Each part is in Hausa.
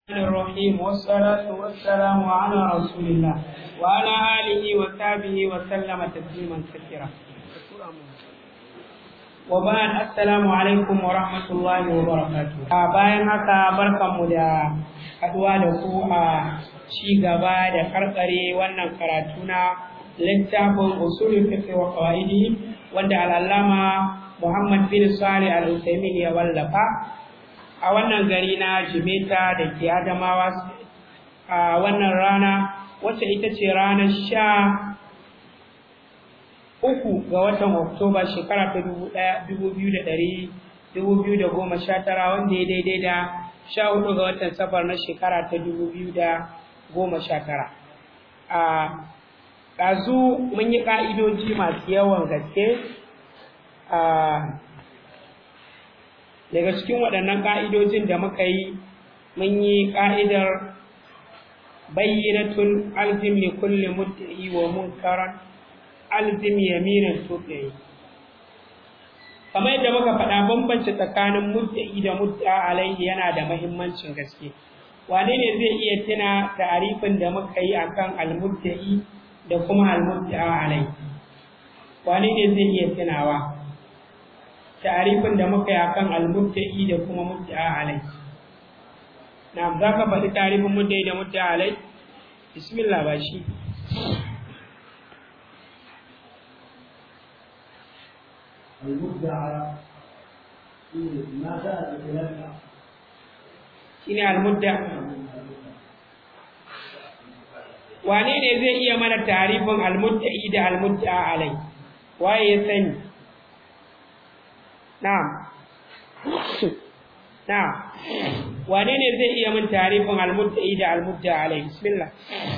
الرحيم والصلاة والسلام على رسول الله وعلى آله وصحبه وسلم تسليما كثيرا وبعد السلام عليكم ورحمة الله وبركاته bayan haka barkanmu da haduwa da ku a ci gaba da karkare wannan karatu na littafin usulul fiqh wa qawaidi wanda al-allama Muhammad bin Salih al-Utsaimin ya wallafa a wannan gari na Jimeta da ke Adamawa a wannan rana wacce ita ce ranar sha uku ga watan Oktoba shekara ta dubu biyu da ɗari dubu biyu da goma sha tara wanda ya daidai da sha hudu ga watan safar na shekara ta dubu biyu da goma sha tara. A ɗazu mun yi ƙa'idoji masu yawan gaske daga cikin waɗannan ƙa'idojin da muka yi mun yi ƙa'idar bayyinatun alzim li kulli mudda'i wa munkaran alzim yaminan tuqi kamar yadda muka faɗa bambance tsakanin mudda'i da mudda alaihi yana da mahimmancin gaske wane ne zai iya tuna ta'arifin da muka yi akan almudda'i da kuma almudda alaihi wane ne zai iya tunawa ta'arifin da muka yi akan al-mubta'i da kuma mubta'a alai na'am zaka faɗi ta'arifin mubta'i da mubta'a alai bismillah ba shi المدعى ما جاء بخلافها shine al-mudda wane ne zai iya mana ta'arifin al-mubta'i da al-mubta'a alai waye ya sani Na'am. Na'am. Wane ne zai iya min tarifin al-mudda'i da al-mudda alai? Bismillah.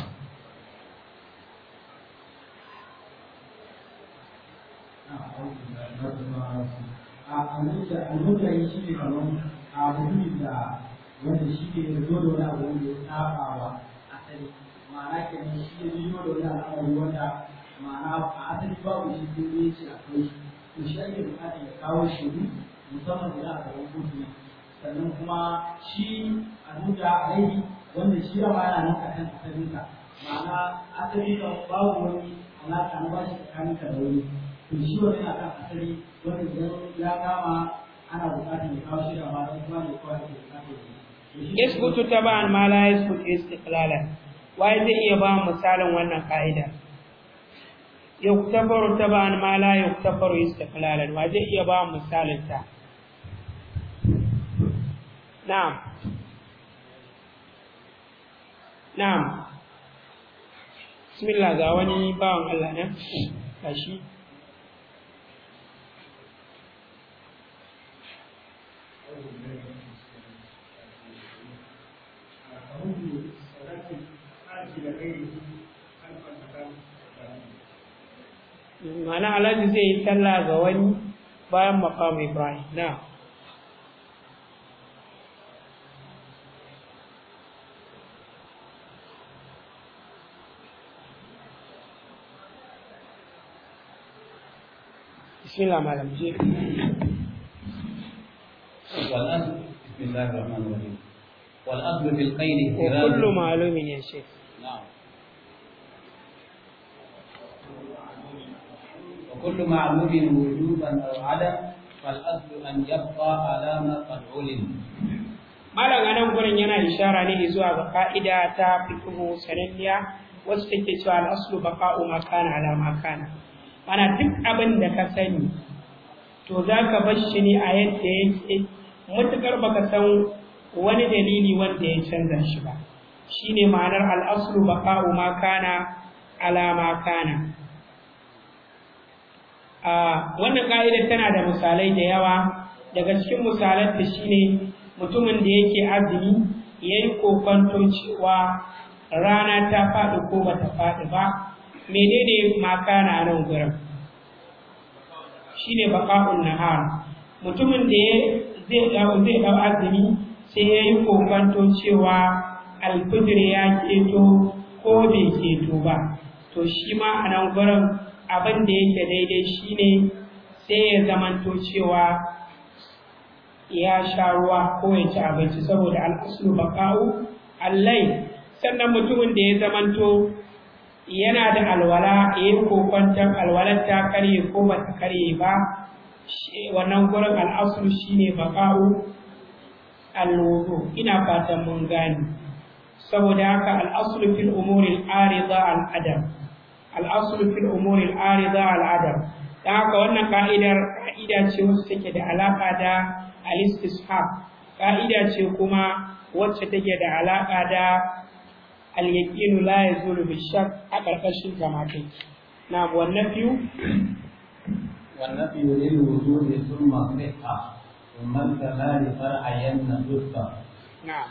almudai shi ne kamar a mutumin da wanda shi ne zo da wani abu wanda ya saba wa asali ma'ana kenan shi ne zo da wani al'amari wanda ma'ana a asali babu shi ko ne shi akwai shi to shi ake bukata ya kawo shaidu musamman idan a gaban kotu ne sannan kuma shi a nuna alaihi wanda shi yawa yana nan akan asalinka ma'ana asali kan babu wani alaƙa na bashi tsakaninka da wani to shi wani na kan asali wanda idan ya kama ana bukatar ya kawo shi da ma don kuma ne kawai ake bukatar ya Isbutu taban ma la yasbutu istiqlalan. Wai zai iya ba misalin wannan ka'ida? yuktafaru taban ma la yuktafaru istiqlalan wa zai iya ba misalin ta na'am na'am bismillah ga wani bawan Allah ne kashi mana alhaji zai yi sallah ga wani bayan maqam ibrahim na bismillah malam je والأصل بسم الله الرحمن الرحيم والأصل في القيد احتراز وكل معلوم يا شيخ نعم وكل معلوم وجوبا أو عدم فالأصل أن يبقى على ما قد علم malam anan gurin yana ishara ne zuwa ga ka'ida ta fiqhu sananniya wacce take cewa al-aslu baqa'u ma kana ala ma kana mana duk abin da ka sani to zaka bar shi ne a yadda yake mutukar baka san wani dalili wanda ya canza shi ba shine ma'anar al-aslu baqa'u ma kana ala ma kana a wannan ka'idar tana da misalai da yawa daga cikin misalan ta shine mutumin da yake azumi yayi kokonto cewa rana ta faɗi ko bata faɗi ba menene makana nan gurin shine baqa'un nahar mutumin da zai dau zai dau azumi sai yayi kokonto cewa alfijir ya keto ko bai keto ba to shi ma a nan gurin abin da yake daidai shine sai ya zamanto cewa ya sha ruwa ko ya ci abinci saboda al'aslu baqa'u allai sannan mutumin da ya zamanto yana da alwala ya yi kokwanton alwalar ta karye ko ba ta karye ba wannan gurin al'asul shine baka'u alwudu ina fatan mun gani saboda haka al'asul fil umuri al'arida al'adam al'asul fil umuri al'arida al'adam dan haka wannan ka'idar ka'ida ce wacce take da alaka da al-istishab ka'ida ce kuma wacce take da alaka da al-yaqinu la yazulu bi shakk a karkashin jama'a na wannan fiyu والنفي للوجود ثم صحة ثم الكمال فرعين صدفة na'am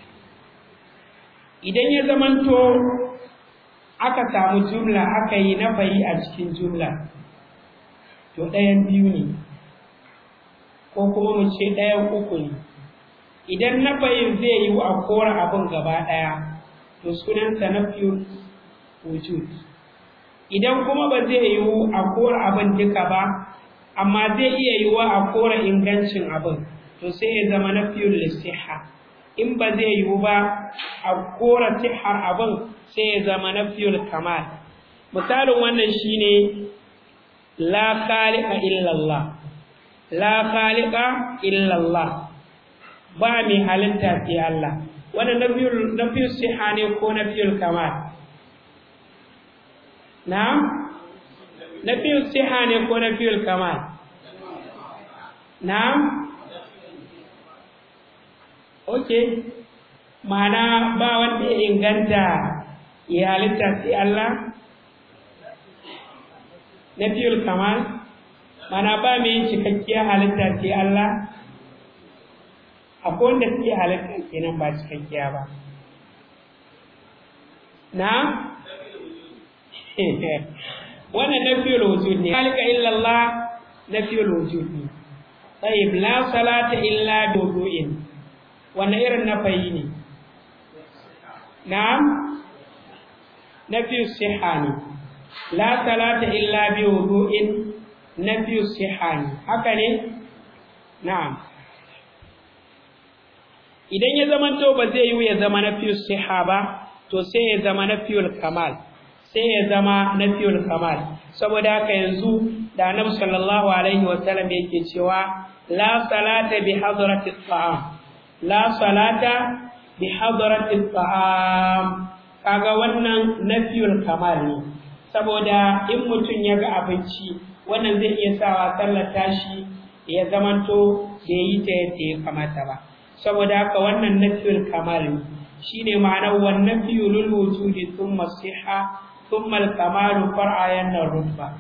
idan ya zamanto aka samu jumla aka yi nafayi a cikin jumla to ɗayan biyu ne ko kuma mu ce ɗayan uku ne idan nafayin zai yi a kora abin gaba ɗaya to sunansa nafiyul wujud idan kuma ba zai yiwu a kora abin duka ba amma zai iya yiwuwa a kora ingancin abin to sai ya zama nafiyul lisiha in ba zai yiwu ba a kora sihar abin sai ya zama nafiyul kamal misalin wannan shine la khaliqa illallah la khaliqa illallah ba mai halitta sai Allah wannan nafiyul nafiyul siha ne ko nafiyul kamal na'am nafiyul siha ne ko nafiyul kamal na'am okay ma'ana ba wanda ya inganta ya halitta sai Allah nafiyul kamal ma'ana ba mai yin cikakkiyar halitta sai Allah akwai wanda suke halitta kenan ba cikakkiya ba na wannan nafiyul wujud ne halika illa Allah nafiyul wujud ne tayyib la salata illa bi wudu'in wannan irin nafayi ne na'am nafiyus siha ne la salata illa bi wudu'in nafiyus siha ne haka ne na'am idan ya zama to ba zai yi ya zama nafiyus siha ba to sai ya zama nafiyul kamal sai ya zama nafiyul kamal saboda haka yanzu da annabi sallallahu alaihi wa sallam yake cewa la salata bi hadrati ta'am la salata bi hadrati ta'am kaga wannan nafiyul kamal ne saboda in mutum ya ga abinci wannan zai iya sawa sallar tashi ya zamanto bai yi ta yadda ya kamata ba saboda haka wannan nafiyul kamal ne shine ma'anar wan nafiyul lil wujudi thumma siha thumma al kamalu far'ayan rutba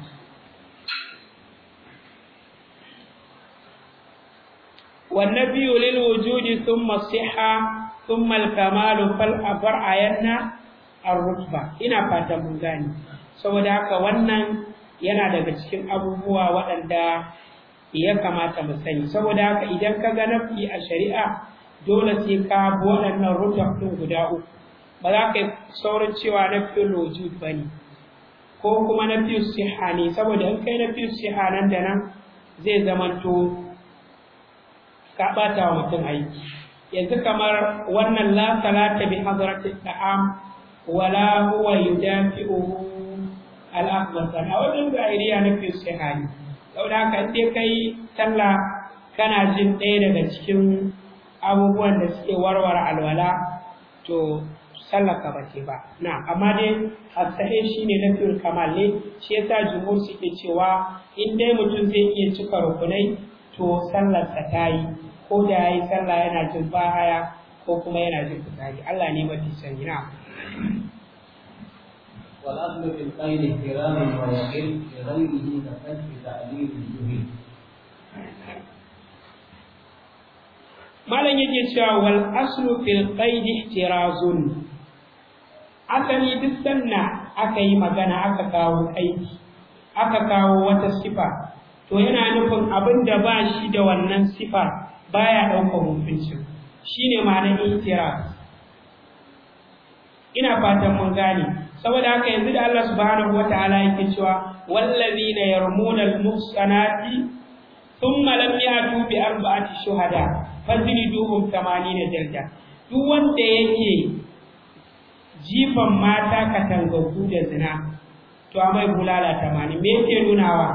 wan nafiyul lil wujudi thumma siha thumma al kamalu far'ayan ar rutba ina fatan mun gane saboda haka wannan yana daga cikin abubuwa waɗanda ya kamata mu sani saboda haka idan ka ga nafi a shari'a dole sai ka bi waɗannan rutab ɗin guda uku ba za ka yi saurin cewa na fiye wujud ba ne ko kuma na fiye siha ne saboda in kai na fiye siha nan da nan zai zamanto ka ɓata wa mutum aiki yanzu kamar wannan la salata bi hadrati ta'am wala huwa yudafi'uhu al-akhbasan a wajen zahiriya na fiye siha ne saboda haka in dai kai sallah kana jin ɗaya daga cikin abubuwan da suke warware alwala to sallaka ba ce ba na amma dai asahe shine lafiyar kamal ne shi yasa jumhur suke cewa in dai mutum zai iya cika rukunai to sallarsa ta yi ko da ya yi sallah yana jin bahaya ko kuma yana jin fitsari Allah ne mafi sani na والأصل في القيد احترام ويقل لغيره كفتح تعليل الجهيل malam yake cewa wal aslu fil qaid ihtirazun asali duk sanna aka yi magana aka kawo qaidi aka kawo wata sifa to yana nufin abin da ba shi da wannan sifa baya ɗaukar hukuncin shine ma'anar ihtiraz ina fatan mun gane saboda haka yanzu da Allah subhanahu wataala yake cewa wallazina yarmuna al-muhsanati thumma lam yatu bi arba'ati shuhada fajliduhum 80 jalda duk wanda yake jifan mata katangaggu da zina to a mai bulala tamanin me yake nunawa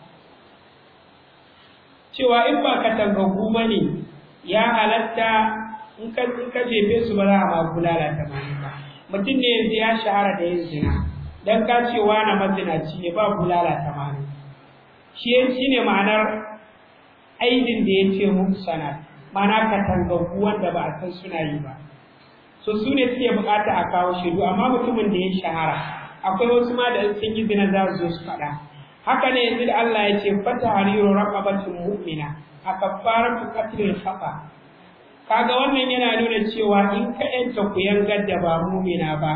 cewa in ba katangaggu ba ne ya halatta in ka jefe su ba za a ma bulala tamanin ba mutum ne yanzu ya shahara da yin zina dan ka ce wani mazinaci ne ba bulala tamanin shi shi ne ma'anar aidin da ya ce muku sana ma'ana katangaggu wanda ba a san suna yi ba so su ne suke bukata a kawo shaidu amma mutumin da ya shahara akwai wasu ma da sun yi zina za su zo su faɗa haka ne yanzu da Allah ya ce fata hariru raqabatin mu'mina a kafaratu qatlil khata kaga wannan yana nuna cewa in ka yanta ku yangar da ba mu'mina ba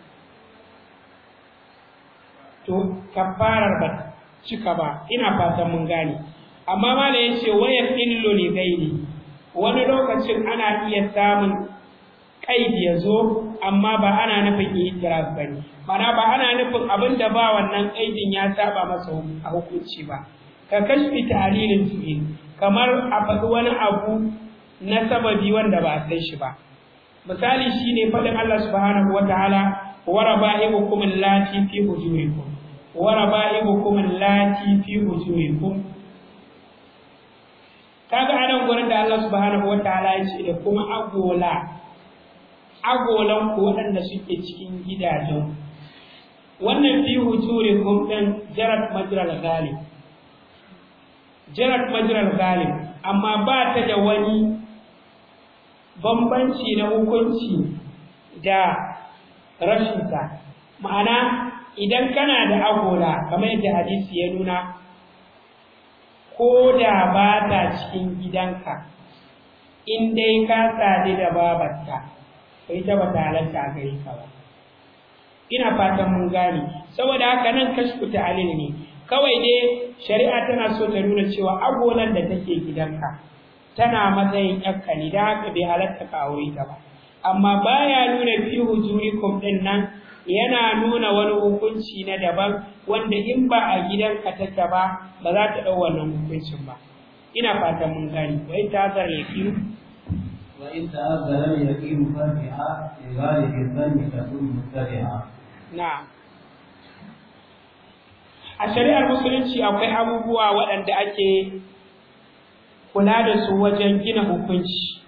to kafarar ba cika ba ina fatan mun gane amma ma da yace waya illu li gairi wani lokacin ana iya samun kaidi ya zo amma ba ana nufin itiraf bane mana ba ana nufin abin da ba wannan kaidin ya saba masa a hukunci ba ka kashfi ta'lilin fi'il kamar a faɗi wani abu na sababi wanda ba a san shi ba misali shine faɗin Allah subhanahu wataala wa raba'ibukum allati fi hujurikum wa raba'ibukum allati fi hujurikum kaga anan gurin da Allah subhanahu wataala ya ce da kuma agola agolan ku waɗanda suke cikin gidajen wannan fi hujurikum din jarat majral ghalib jarat majral ghalib amma ba ta da wani bambanci na hukunci da rashinta ma'ana idan kana da agola kamar yadda hadisi ya nuna ko da ba ta cikin gidanka in dai ka sadu da babarta to ita ba ta halatta a gare ka ba ina fatan mun gane saboda haka nan kashfu ta'lil ne kawai dai shari'a tana so ta nuna cewa agolan da take gidanka tana matsayin yakka ne da haka bai halatta ka aure ta ba amma baya nuna fi hujurikum din nan yana nuna wani hukunci na daban wanda in ba a gidanka take ba ba za ta dau wannan hukuncin ba ina fatan mun gane wai ta zar yakin وإن تأذن اليقين فاتحة لغالب الظن تكون متبعة na'am a shari'ar musulunci akwai abubuwa waɗanda ake kula da su wajen gina hukunci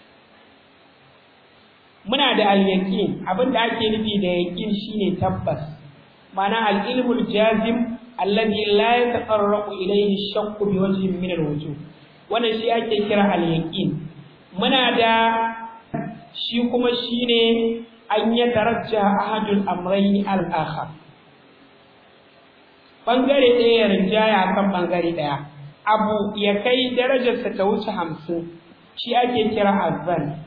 muna da al-yaqin abinda ake nufi da yaqin shine tabbas ma'ana al-ilmul jazim alladhi la yatafarraqu ilayhi ash-shakku bi wajhin min al-wujuh wannan shi ake kira al-yaqin muna da shi kuma shine an ya tarajja ahadul amrayn al-akhar bangare ɗaya ya rinjaya kan bangare ɗaya abu ya kai darajarsa ta wuce hamsin shi ake kira azzan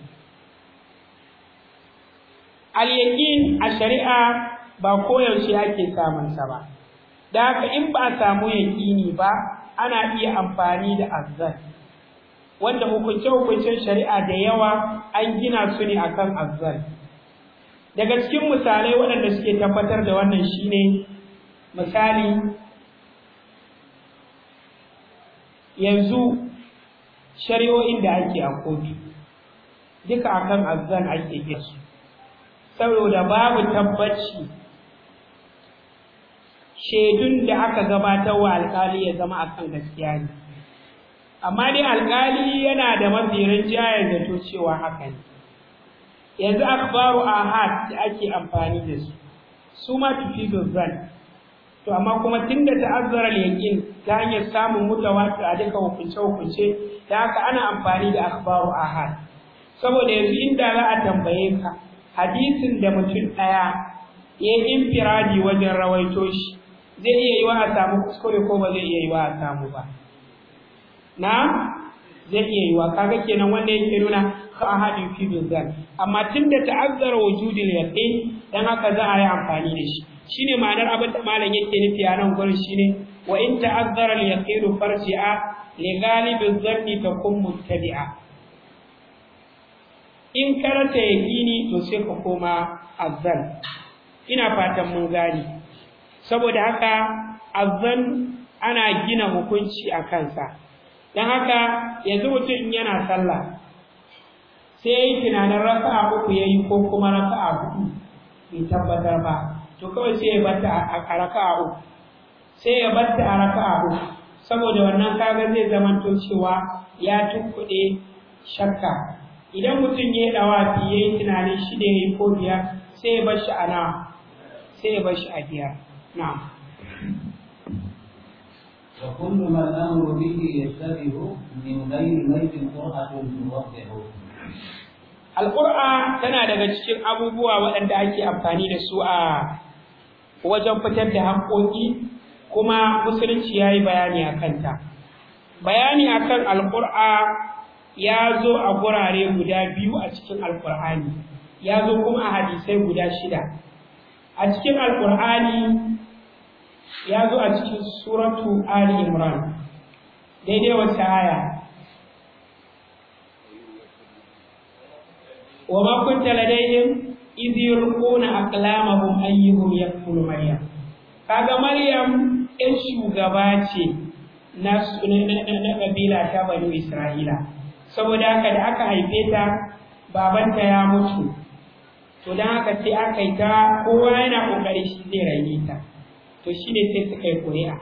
al-yaqin a shari'a ba koyaushe ake samun sa ba da haka in ba a samu yaqini ba ana iya amfani da azzan wanda hukunce-hukuncen shari'a da yawa an gina su ne akan azzan daga cikin misalai waɗanda suke tabbatar da wannan shine misali yanzu shari'o'in da ake a kotu duka akan azzan ake su saboda babu tabbaci shaidun da aka gabatar wa alkali ya zama akan gaskiya ne amma dai alkali yana da mafi rinjayen zato cewa haka ne yanzu akhbaru ahad da ake amfani da su su ma tufidu zan to amma kuma tunda ta'azzara al-yaqin ta hanyar samun mutawatir a duka hukunce hukunce da haka ana amfani da akhbaru ahad saboda yanzu inda za a tambaye ka hadisin da mutum daya ya infiradi wajen rawaito shi zai iya yi wa a samu kuskure ko ba zai iya yi wa a samu ba na zai iya yi wa kaga kenan wanda yake nuna ka ahadin fi bizan amma tunda ta'azzara wujudul yaqin dan haka za a yi amfani da shi shine ma'anar abin da malam yake nufi a nan gurin shine wa in ta'azzara al-yaqin farji'a li ghalibi dhanni takun muttabi'a in karanta yaqini to sai ka koma azzan ina fatan mun gane saboda haka azzan ana gina hukunci a kansa don haka yanzu mutum yana sallah sai ya yi tunanin raka'a uku ya yi ko kuma raka'a hudu bai tabbatar ba to kawai sai ya batta a raka'a uku sai ya batta a raka'a uku saboda wannan kaga zai zamanto cewa ya tukkuɗe shakka idan mutum ya yi ɗawafi ya yi tunanin shi da ya yi ko biyar sai ya bar shi a nawa sai ya bar shi a biyar na'am وكل ما الأمر به يشتبه من غير ميت قرأة توضحه Alƙur'a tana daga cikin abubuwa waɗanda ake amfani da su a wajen fitar da haƙoƙi kuma musulunci ya yi bayani a kanta. Bayani a kan alƙur'a ya zo a gurare guda biyu a cikin alƙur'ani, ya zo kuma a hadisai guda shida. A cikin alƙur'ani ya zo a cikin suratu Ali Imran, daidai wata aya. وما كنت لديهم إذ يلقون أقلامهم أيهم يكفل مريم kaga Maryam ɗan shugaba ce na ƙabila ta Bani Isra'ila saboda haka da aka haife ta babanta ya mutu to don haka sai aka yi ta kowa yana ƙoƙari shi zai rage ta to shi ne sai suka yi ƙuri'a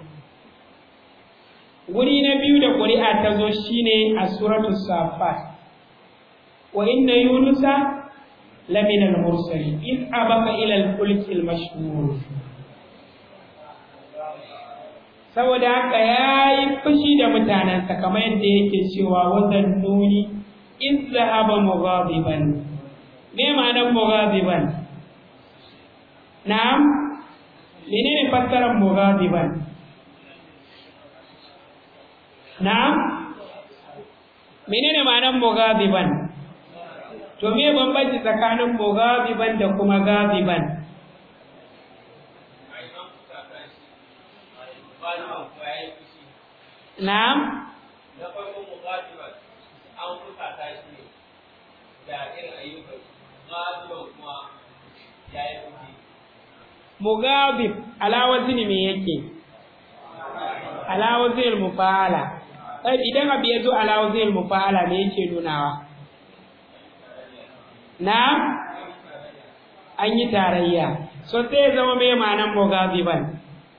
wuri na biyu da ƙuri'a ta zo shine a suratul safat وإن يونس لمن المرسلين إذ أبق إلى الفلك المشهور saboda haka ya yi fushi da mutanensa kamar yadda yake cewa wazan nuni in zahaba mughadiban me ma'anar mughadiban na'am menene fassarar mughadiban na'am menene ma'anar mughadiban to me bambanci tsakanin mugabiban da kuma gabiban na'am na farko mugabiban an fusata shi ne da irin ayyukan gabiban kuma ya yi fushi mugabib alawazin me yake alawazin mufa'ala idan abu ya zo alawazin mufa'ala me yake nunawa na an yi tarayya so sai ya zama mai ma'anan mugaziban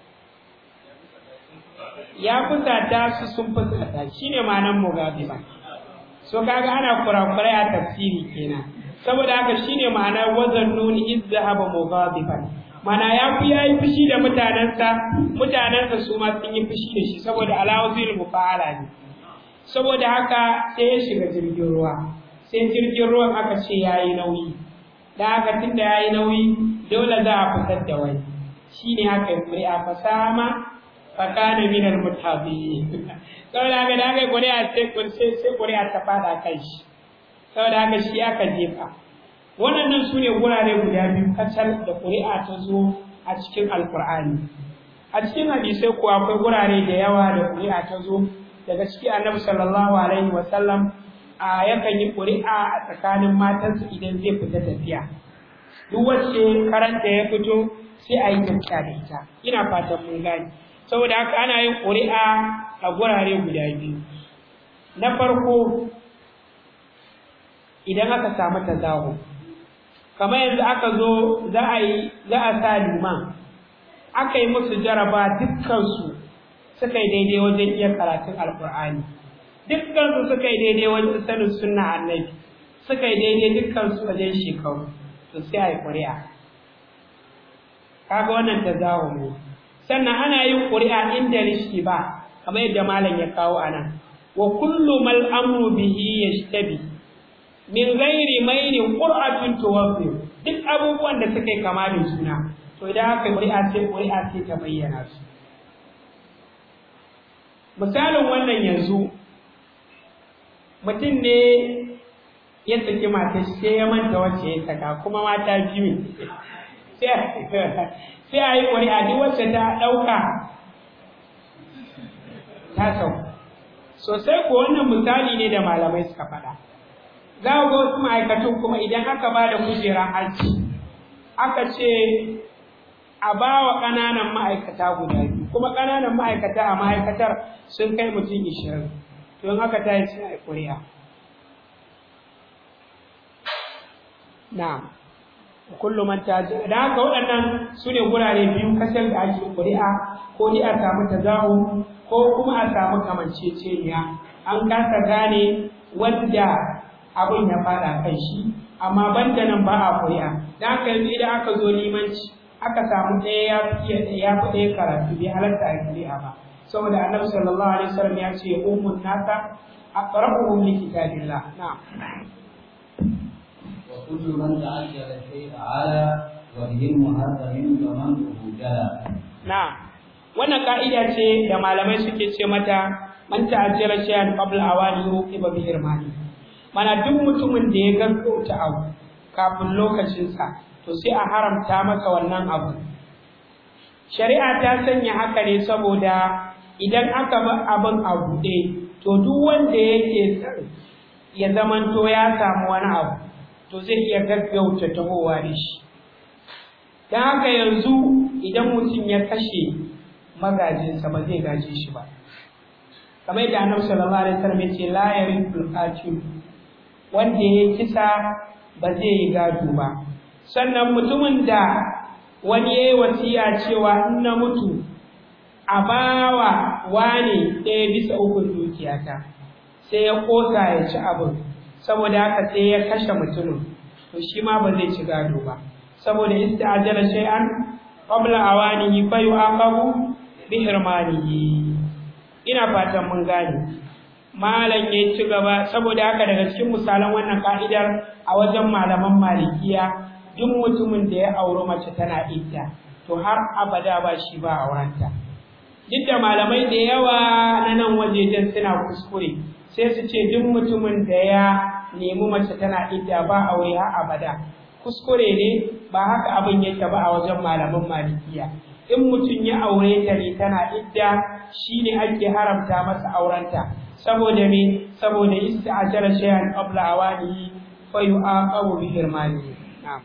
ya fusata su sun fusata shine ma'anan mugaziban so kaga ana kurakurai a tafsiri kenan saboda haka shine ma'anar wazan nuni izzahaba mugaziban mana ya fi yayi fushi da mutanensa mutanensa su ma sun yi fushi da shi saboda alawazil mufa'ala ne saboda haka sai ya shiga jirgin ruwa sai jirgin ruwan aka ce ya yi nauyi da haka tun da ya yi nauyi dole za a fitar da wani shi ne aka yi ƙuri'a fasama fakana minar mutabi saboda haka da aka yi ƙuri'a sai ƙuri'a ta fada kai shi saboda haka shi aka jefa waɗannan su ne wurare guda biyu kacal da ƙuri'a ta zo a cikin alƙur'ani a cikin hadisai kuwa akwai wurare da yawa da ƙuri'a ta zo daga ciki annabi sallallahu alaihi wasallam a yakan yi ƙuri'a a tsakanin matansu idan zai fita tafiya duk wacce karanta ya fito sai a yi tafiya da ita ina fatan mun gane saboda haka ana yin ƙuri'a a gurare guda biyu na farko idan aka samu tazaho kamar yanzu aka zo za a yi za a sa liman aka yi musu jaraba dukkansu suka yi daidai wajen iya karatun alkur'ani dukkansu suka yi daidai wajen sanin sunna annabi suka yi daidai dukkansu wajen shekaru to sai a yi ƙuri'a kaga wannan tazaho ne sannan ana yin ƙuri'a inda rishi ba kamar yadda malam ya kawo a nan wa kullu mal amru bihi yashtabi min ghairi mailin qur'atun tuwaffi duk abubuwan da suka yi kama da juna to idan aka yi ƙuri'a sai ƙuri'a sai ta bayyana su misalin wannan yanzu mutum ne ya saki mata sai ya manta wacce ya saka kuma mata biyu sai a yi ƙuri'a duk wacce ta ɗauka ta sau sosai ko wannan misali ne da malamai suka faɗa za ga wasu ma'aikatun kuma idan aka ba da kujerar hajji aka ce a ba wa ƙananan ma'aikata guda biyu kuma ƙananan ma'aikata a ma'aikatar sun kai mutum ishirin don haka ta yi sai a ƙuri'a na kullum man ta da haka waɗannan su ne gurare biyu kasar da ake ƙuri'a ko ni a samu tazahu ko kuma a samu kamanceceniya an kasa gane wanda abin ya fada kan shi amma banda nan ba a ƙuri'a da haka yanzu idan aka zo limanci aka samu ɗaya ya fi ya fi ɗaya karatu bai halatta a ƙuri'a ba saboda annabi sallallahu alaihi wasallam ya ce ummun nasa aqra'uhum li kitabillah na'am وكل من تعجل الشيء على وجه محرم فمنه جلا Na'am. Wannan ka'ida ce da malamai suke ce mata man ta'ajjala shay'an qabla awani uqiba bi irmani. Mana duk mutumin da ya gaggauta abu kafin lokacin sa, to sai a haramta masa wannan abu. Shari'a ta sanya haka ne saboda idan aka bar abin a buɗe, to duk wanda yake son ya zamanto ya samu wani abu, to zai iya gaggauta tahowa da shi. don haka yanzu idan mutum ya kashe magajinsa ba zai gaje shi ba kamar yadda annabi sallallahu alaihi wasallam ya ce la yarithul qatil wanda ya kisa ba zai yi gado ba sannan mutumin da wani yayi wasiya cewa in na mutu a bawa wane ɗaya bisa ukun dukiyata sai ya kosa ya ci abin saboda haka sai ya kashe mutumin to shi ma ba zai ci gado ba saboda ista'jala shay'an qabla awanihi fa yu'aqabu bi hirmanihi ina fatan mun gane malam ya ci gaba saboda haka daga cikin misalan wannan ka'idar a wajen malaman malikiya duk mutumin da ya auri mace tana idda to har abada ba shi ba aurenta duk da malamai da yawa na nan wajejen suna kuskure sai su ce duk mutumin da ya nemi mace tana idda ba aure har abada kuskure ne ba haka abin yake ba a wajen malaman malikiya in mutum ya aure ta ne tana idda shine ake haramta masa aurenta saboda me saboda ista'jala shay'an qabla awanihi fa yu'aqabu bi hirmanihi na'am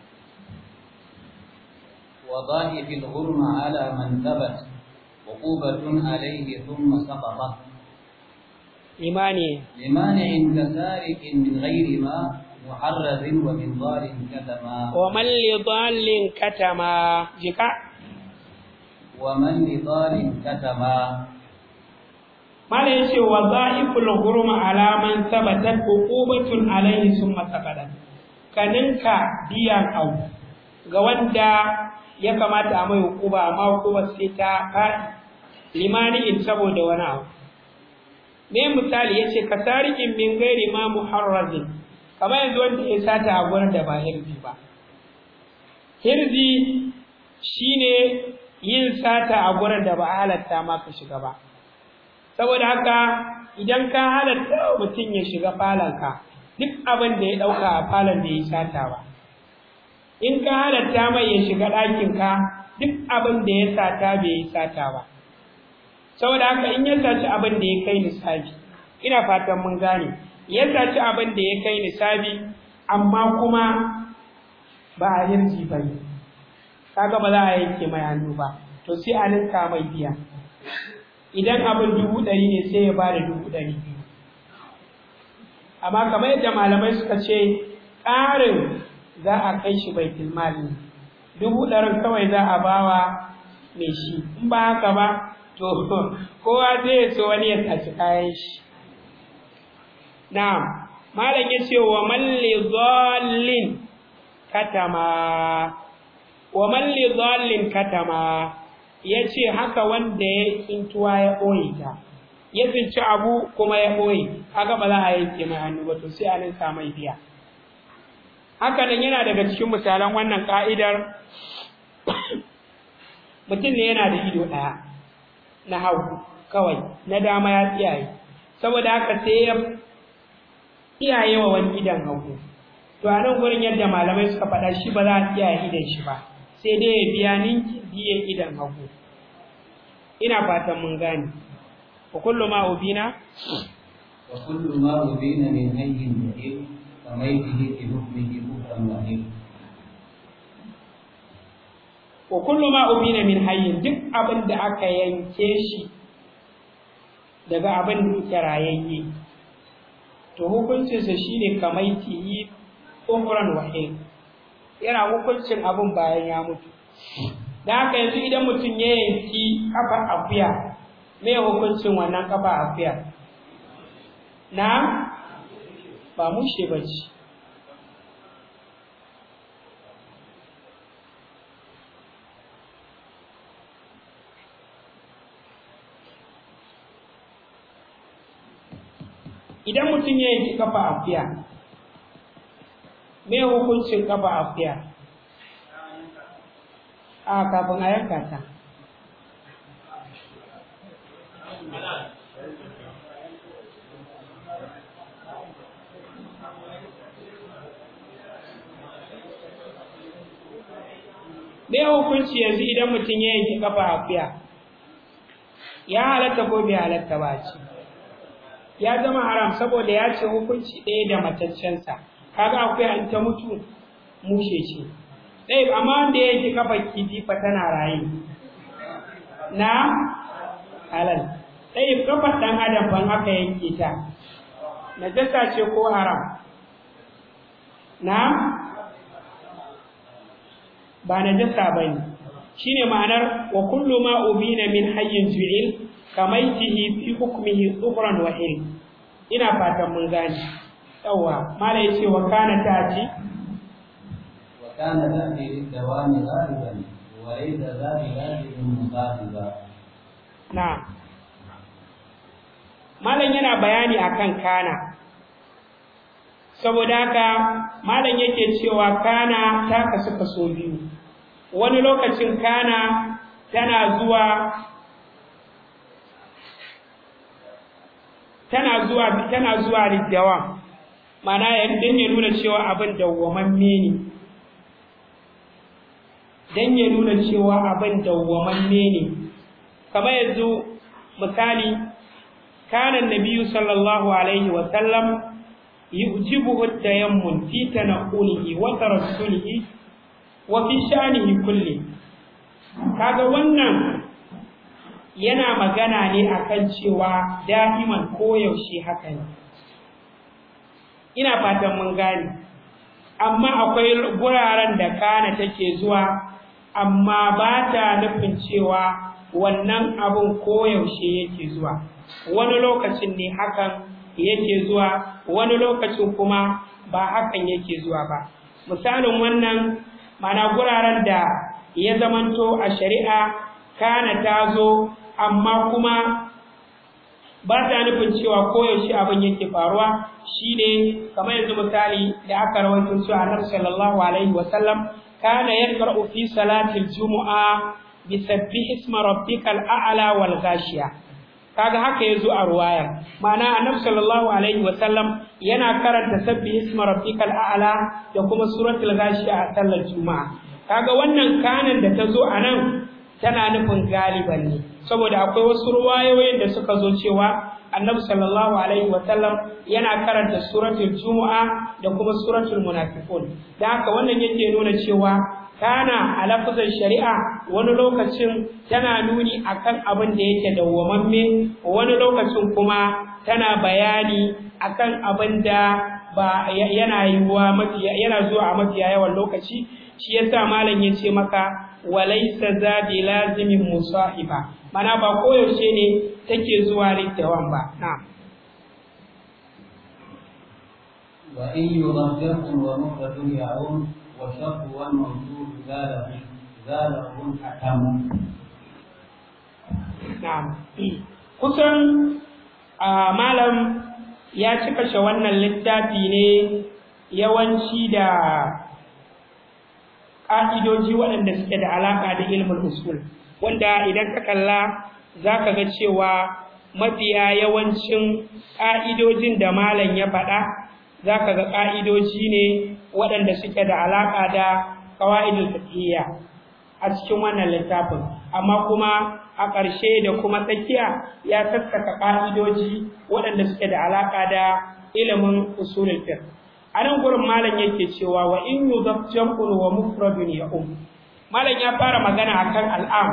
وضائف الغرم على من ثبت عقوبة عليه ثم سقطت imani لمانع كسارق من غير ما محرز ومن ضال كتما ومن لضال كتما جكا ومن لضال كتما mala yace wa za'iful hurma ala man thabatat uqubatun alayhi summa saqadat kaninka biyan au ga wanda ya kamata a mai hukuma amma hukuma sai ta faɗi limani in saboda wani abu me misali yace kasarikin min gairi ma muharrazin kamar yanzu wanda ya sata a gurin da ba hirzi ba hirzi shine yin sata a gurin da ba a halatta ma ka shiga ba saboda haka idan ka halatta mutum ya shiga falonka duk abin da ya ɗauka a falon da ya sata ba in ka halatta mai ya shiga ɗakinka duk abin da ya sata bai yi sata ba saboda haka in ya saci abin da ya kai nisabi ina fatan mun gane ya saci abin da ya kai nisabi amma kuma ba a hirji ba ne kaga ba za a yanke mai hannu ba to sai a ninka mai biya idan abin dubu ɗari ne sai ya ba da dubu ɗari biyu amma kamar yadda malamai suka ce ƙarin za a kai shi baitul mali dubu ɗarin kawai za a bawa mai shi in ba haka ba to kowa zai so wani ya saci kayan shi na'am malam ya ce wa malli dhallin katama wa malli dhallin katama ya ce haka wanda ya tsintuwa ya ɓoye ta ya tsinci abu kuma ya ɓoye haka ba za a yanke mai hannu ba to sai a ninka mai biya haka nan yana daga cikin misalan wannan ka'idar mutum ne yana da ido ɗaya na hagu kawai na dama ya tsiyaye saboda haka sai ya tsiyaye wa wani idan hagu to a nan gurin yadda malamai suka faɗa shi ba za a tsiyaye idan shi ba sai dai ya biya ninki biyan idan hagu ina fatan mun gane wa kullu ma ubina وكل ما أبين من أي يحب فميته في حكمه كفرا وحيد wa kullu ma ubina min hayyin duk abin da aka yanke shi daga abin da yake rayayye to hukuncinsa shine kamaitihi umran wahid yana hukuncin abin bayan ya mutu da haka yanzu idan mutum ya yanki kafa akuya me hukuncin wannan kafa akuya na ba mushe ba ce idan mutum ya yanki kafa akuya me hukuncin kafa akuya a kafin a yanka ta me hukunci yanzu idan mutum ya yanki kafa akuya ya halatta ko bai halatta ba ce ya zama haram saboda ya ce hukunci ɗaya da mataccensa kaga akuya in ta mutu mushe ce ɗaya amma wanda ya yanki kafa kifi fa tana raye na halal ɗaya kafar ɗan adam ban aka yanke ta najasa ce ko haram na ba najasa bane shine ma'anar wa kullu ma ubina min hayyin ju'il kamaitihi fi hukmihi tsufran wa il ina fatan mun gane yawa mala yace wa kana taji wa kana ta'ti lidawami ghaliban wa laysa dhalika ghaliban mughaliba na malam yana bayani akan kana saboda haka malam yake cewa kana ta kasu kaso biyu wani lokacin kana tana zuwa tana zuwa tana zuwa liddawa mana dan ya nuna cewa abin dawwamamme ne dan ya nuna cewa abin dawwamamme ne kamar yanzu misali kana nabiyyu sallallahu alaihi wa sallam yujibuhu at-tayammun fi tanqulihi wa tarassulihi wa fi sha'nihi kulli kaga wannan yana magana ne akan cewa da'iman koyaushe haka ne ina fatan mun gane amma akwai guraren da kana take zuwa amma ba ta nufin cewa wannan abun koyaushe yake zuwa wani lokacin ne hakan yake zuwa wani lokacin kuma ba hakan yake zuwa ba misalin wannan mana guraren da ya zamanto a shari'a kana ta zo amma kuma ba ta nufin cewa koyaushe abin yake faruwa shine kamar yanzu misali da aka rawaito cewa Annabi sallallahu alaihi wasallam kana yaqra'u fi salati al-jumu'a bi sabbih isma rabbikal a'la wal ghashiya kaga haka yazo a ruwaya ma'ana Annabi sallallahu alaihi wasallam yana karanta sabbih isma rabbikal a'la da kuma suratul ghashiya a sallar juma'a kaga wannan kanan da ta zo a nan tana nufin galiban ne saboda akwai wasu ruwayoyin da suka zo cewa annabi sallallahu alaihi sallam yana karanta suratul jumu'a da kuma suratul munafiqun da haka wannan yake nuna cewa kana a lafazin shari'a wani lokacin tana nuni akan abin da yake dawwamamme wani lokacin kuma tana bayani akan abin da ba yana yiwuwa mafi yana zuwa a mafiya yawan lokaci shi yasa malam ya ce maka walaysa za bi lazimin musahiba mana ba koyaushe ne take zuwa littawan ba na'am wa in yudhakkarkum wa mufradun ya'un wa shaqu wal mawjud zalahu zalahu hakam na'am kusan malam ya ci kashe wannan littafi ne yawanci da ƙa'idoji waɗanda suke da alaƙa da ilmin usul wanda idan ka kalla za ka ga cewa mafiya yawancin ƙa'idojin da malam ya faɗa za ka ga ƙa'idoji ne waɗanda suke da alaƙa da ƙawa'idul fiqhiyya a cikin wannan littafin amma kuma a ƙarshe da kuma tsakiya ya sassaka ƙa'idoji waɗanda suke da alaƙa da ilimin usulul fiqh a nan gurin malam yake cewa wa in yudaf jam'un wa mufradun ya um malam ya fara magana akan al'am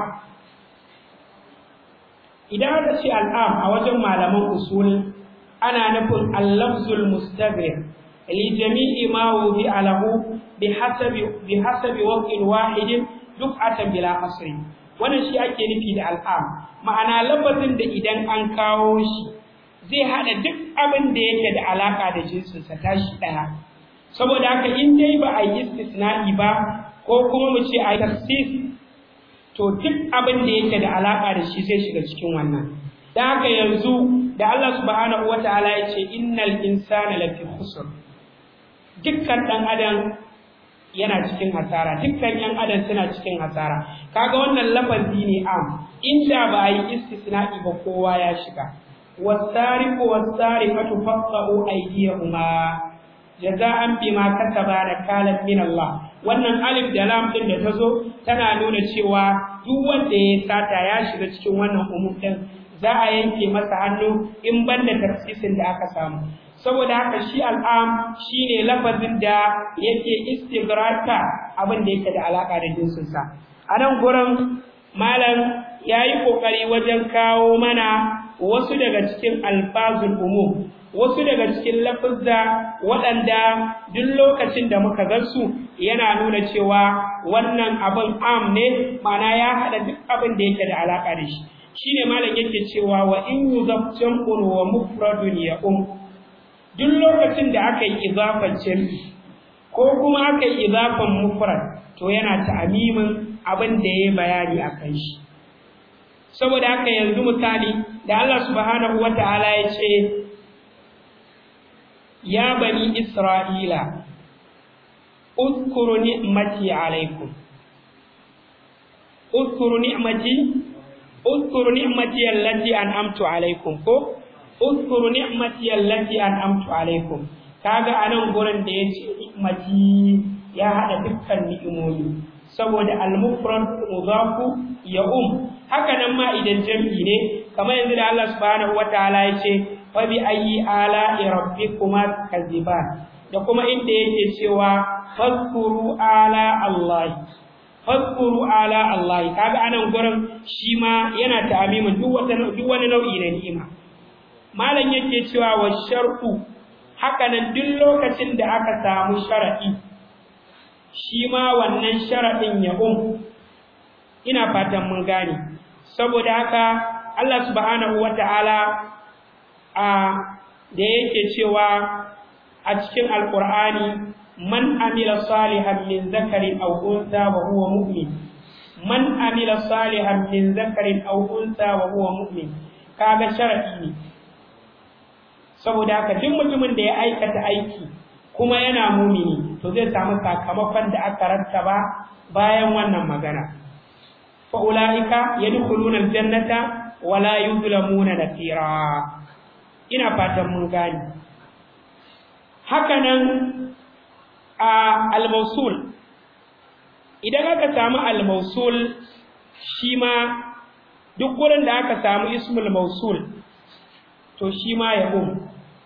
idan aka ce al'am a wajen malaman usul ana nufin al-lafzul mustaghrib li jami'i ma wubi alahu bi hasabi bi hasabi waqin wahidin duk'atan bila hasri wannan shi ake nufi da al'am ma'ana lafazin da idan an kawo shi zai hada duk abin da yake da alaka da jinsinsa tashi daya saboda haka in dai ba a yi istisna'i ba ko kuma mu ce a yi tafsir to duk abin da yake da alaka da shi zai shiga cikin wannan dan haka yanzu da Allah subhanahu wataala ya ce innal insana lafi khusr dukkan dan adam yana cikin hasara dukkan yan adam suna cikin hasara kaga wannan lafazi ne am inda ba a yi istisna'i ba kowa ya shiga wasariqu wasariqatu faqtu aydiyahuma jaza'an bima kasaba nakalan min Allah wannan alif da lam din da tazo tana nuna cewa duk wanda ya sata ya shiga cikin wannan umum din za a yanke masa hannu in banda tafsirin da aka samu saboda haka shi al'am shine lafazin da yake istigrata abin da yake da alaka da jinsin sa a nan gurin malam yayi kokari wajen kawo mana wasu daga cikin alfazul umum wasu daga cikin lafazza waɗanda duk lokacin da muka gansu yana nuna cewa wannan abin am ne ma'ana ya haɗa duk abin da yake da alaka da shi shine malam yake cewa wa in yuzaf jam'un wa mufradun ya um duk lokacin da aka yi izafan jam'i ko kuma aka yi izafan mufrad to yana ta'amimin abin da yayi bayani akan shi saboda haka yanzu misali da Allah subhanahu wataala ya ce ya bani isra'ila اذكروا نعمتي عليكم اذكروا نعمتي اذكروا نعمتي التي انعمت عليكم ko اذكروا نعمتي التي انعمت عليكم kaga anan gurin da yace ni'mati ya hada dukkan ni'imomi saboda al-mufrad mudafu ya um haka nan ma idan jam'i ne kamar yanzu da Allah subhanahu wataala yace fa bi ayyi ala'i rabbikuma kaziban da kuma inda yake cewa fadkuru ala Allah fadkuru ala Allah kaga anan gurin shi ma yana ta'amimin duk wata duk wani nau'i na ni'ima malam yake cewa wa shar'u haka nan duk lokacin da aka samu shar'i shi ma wannan shar'in ya um ina fatan mun gane saboda haka Allah subhanahu wata'ala a da yake cewa a cikin alqur'ani man amila salihan min zakarin aw unsa wa huwa mu'min man amila salihan min zakarin aw unsa wa huwa mu'min kaga sharadi ne saboda haka duk mutumin da ya aikata aiki kuma yana mumini to zai samu sakamakon da aka rattaba bayan wannan magana fa ulaika yadkhuluna aljannata wa la yuzlamuna nakira ina fatan mun gani haka nan a al-mawsul idan aka samu al-mawsul shi ma duk gurin da aka samu ismul mawsul to shi ma ya um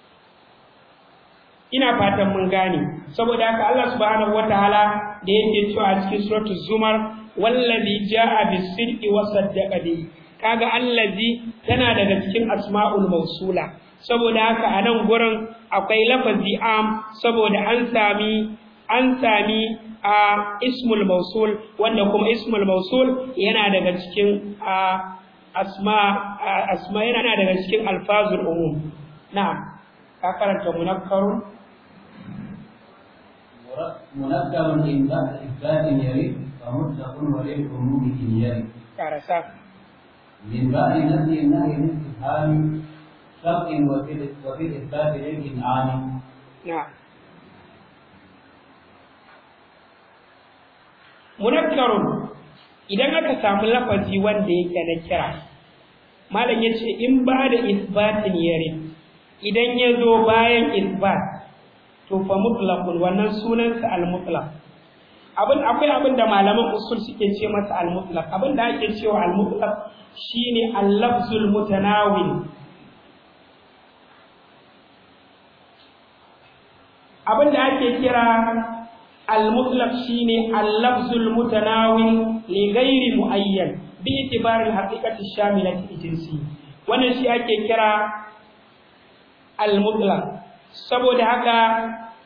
ina fatan mun gane saboda haka Allah subhanahu wataala da yake cewa a cikin suratul zumar wallazi jaa bis-sidqi wa saddaqa bi kaga allazi tana daga cikin asma'ul mawsula saboda haka a nan gurin akwai lafazi am saboda an sami an sami a ismul mausul wanda kuma ismul mausul yana daga cikin asma asma yana daga cikin alfazul umum na'am ka karanta munakkarun منكر إن بعد إثبات يرد فمطلق وللعموم إن يرد karasa من بعد نفي النهي الاستفهام شرط وفي وفي الإثبات للإنعام na'am munakkarun idan aka samu lafazi wanda yake na kira malam yace in ba da isbatin yare idan ya zo bayan isbat to fa mutlaqun wannan sunansa al-mutlaq abin akwai abin da malaman usul suke ce masa al-mutlaq abin da ake cewa al-mutlaq shine al-lafzul mutanawil abin da ake kira al-mutlaq shine al-lafzul mutanawil li ghairi muayyan bi itibar al-haqiqati shamilati jinsi wannan shi ake kira al-mutlaq saboda haka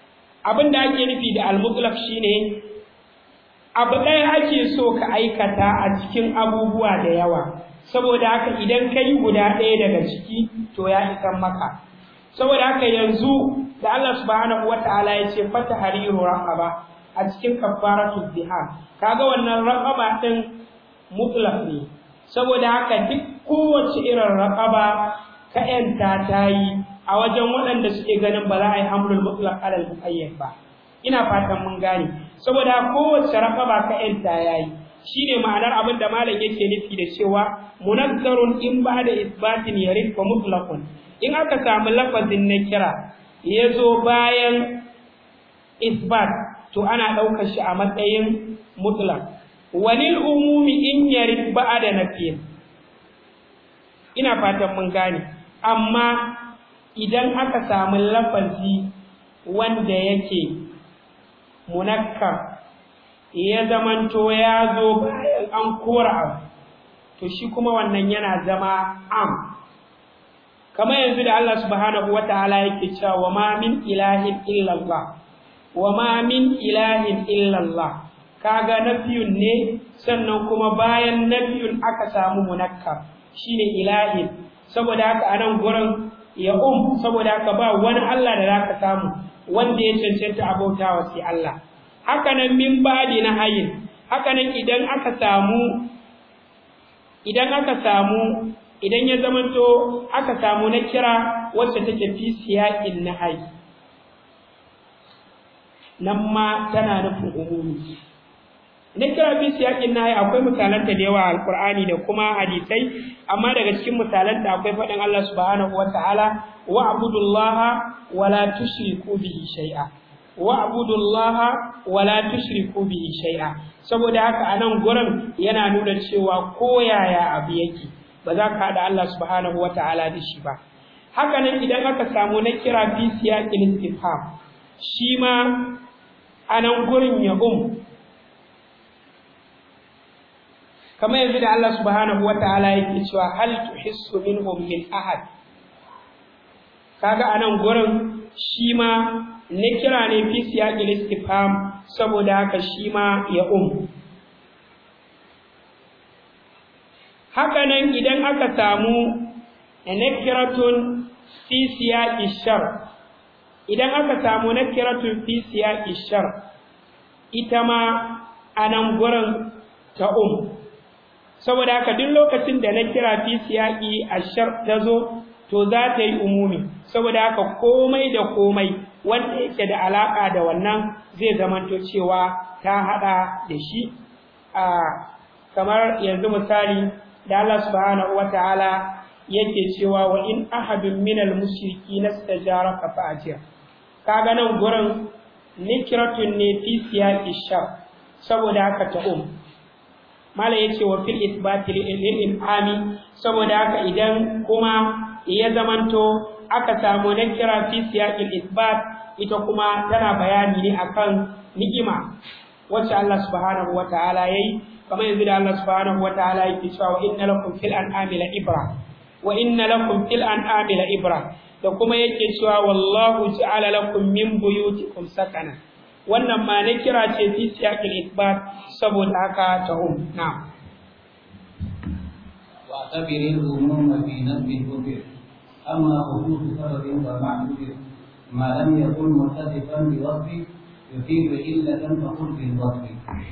abin da ake nufi da al-mutlaq shine abu ɗaya ake so ka aikata a cikin abubuwa da yawa saboda haka idan ka yi guda ɗaya daga ciki to ya isan maka saboda haka yanzu da Allah subhanahu wataala ya ce fata hariru raqaba a cikin kafaratul zihar kaga wannan raqaba din mutlaq ne saboda haka duk kowace irin raqaba ka yanta ta yi a wajen waɗanda suke ganin ba za a yi hamlul mutlaq alal muqayyad ba ina fatan mun gane saboda kowace raqaba ka yanta yayi shine ma'anar abin da malam yake nufi da cewa munazzarun in ba da isbatin yarid fa mutlaqun in aka samu lafazin na kira ya zo bayan isbat to ana ɗaukar shi a matsayin mutlaq walil umumi in yarid ba'da nafiyin ina fatan mun gane amma idan aka samu lafazi wanda yake munakkar ya zamanto ya zo bayan an kora abu to shi kuma wannan yana zama am kamar yanzu da Allah subhanahu wataala yake cewa wa ma min ilahin illallah wa ma min ilahin illallah kaga nafiyun ne sannan kuma bayan nafiyun aka samu munakkar shine ilahin saboda haka anan gurin ya um saboda haka ba wani Allah da zaka samu wanda ya cancanta abautawa sai Allah haka nan min badi na hayin haka nan idan aka samu idan aka samu idan ya zamanto aka samu na kira wacce take fi siyaqin nahayi nan ma tana nufin umumi na kira fi siyaqin nahayi akwai misalanta da yawa alqur'ani da kuma hadisai amma daga cikin misalanta akwai faɗin Allah subhanahu wataala wa'budullaha wala tushriku bihi shay'a wa'budullaha wala tushriku bihi shay'a saboda haka anan gurin yana nuna cewa koyaya abu yake ba za ka haɗa Allah subhanahu wa ta'ala da shi ba. Haka nan idan aka samu na kira fi siyaƙin istifham, shi ma a nan gurin ya um. Kamar yanzu da Allah subhanahu wa ta'ala yake cewa hal tuhissu minhum min ahad. Kaga a nan gurin shi ma na kira ne fi siyaƙin istifham saboda haka shi ma ya um. hakanan idan aka samu nakiratun fi siyaqi shar idan aka samu nakiratun fi siyaqi shar ita ma anan gurin ta um saboda haka duk lokacin da na kira fi siyaqi ashar ta zo to za ta yi umumi saboda haka komai da komai wanda yake da alaka da wannan zai zamanto cewa ta hada da shi a kamar yanzu misali da Allah subhanahu wataala yake cewa wa in ahadun minal mushriki nastajaraka fa ajir kaga nan gurin nikratun ne fi siyaqi shar saboda haka ta um mala yace wa fil isbati lil in'ami saboda haka idan kuma ya zamanto aka samu nakira fi siyaqil isbat ita kuma tana bayani ne akan ni'ima wacce Allah subhanahu wataala yayi kamar yanzu da Allah subhanahu wataala yake cewa wa inna lakum fil an'ami la ibra wa inna lakum fil an'ami la ibra da kuma yake cewa wallahu ja'ala lakum min buyutikum sakana wannan ma ne kira ce fi siyaqil isbat saboda haka ta um na'am واعتبر الهموم في نسب الكفر اما خصوص سبب ومعذور ما لم يكن متصفا بوصف يفيد إلة فقل في الوصف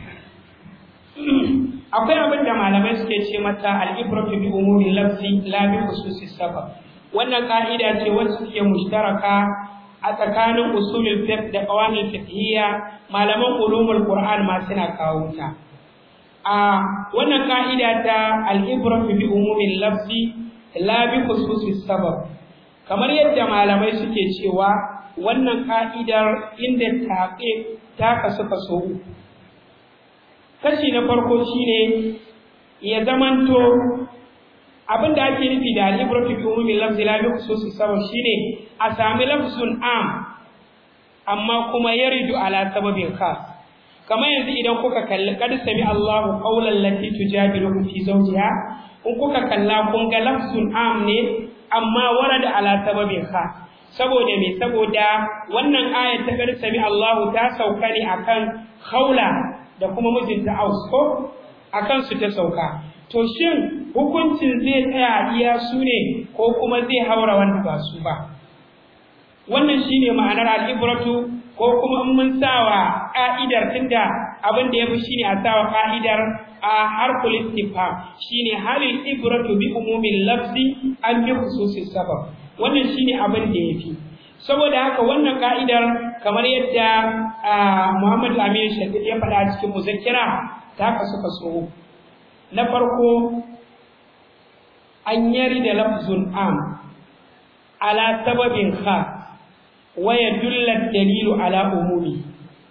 akwai abin da malamai suke ce mata al'ibratu bi umuri lafzi la bi khususi sabab wannan ka'ida ce wacce take mushtaraka a tsakanin usulul fiqh da qawanin fiqhiyya malaman ulumul qur'an ma suna kawo ta a wannan ka'ida ta al'ibratu bi umuri lafzi la bi khususi sabab kamar yadda malamai suke cewa wannan ka'idar inda taƙe ta kasu kaso uku kashi na farko shine ya zamanto abin da ake nufi da al-ibratu bi umumi lafzi la bi khususi sabab shine a sami lafzun am amma kuma yaridu ala sababin khas kamar yanzu idan kuka kalli qad sami Allahu qawlan lati tujadilukum fi zawjiha in kuka kalla kun ga lafzun am ne amma warada ala sababin khas saboda me saboda wannan aya ta gar sami Allahu ta sauka ne akan Khawla da kuma mijinta Aus ko akan su ta sauka to shin hukuncin zai tsaya iya su ne ko kuma zai haura wanda ba su ba wannan shine ma'anar al-ibratu ko kuma in mun sawa ka'idar tunda abin da yafi shine a sawa ka'idar a harful istifham shine halil ibratu bi umumil lafzi an bi khususis sabab wannan shine abin da yafi saboda haka wannan ka'idar kamar yadda Muhammad Amin Shafiq ya faɗa a cikin muzakkira ta kasu kaso na farko an yari da lafzun am ala sababin khas wa yadulla dalilu ala umumi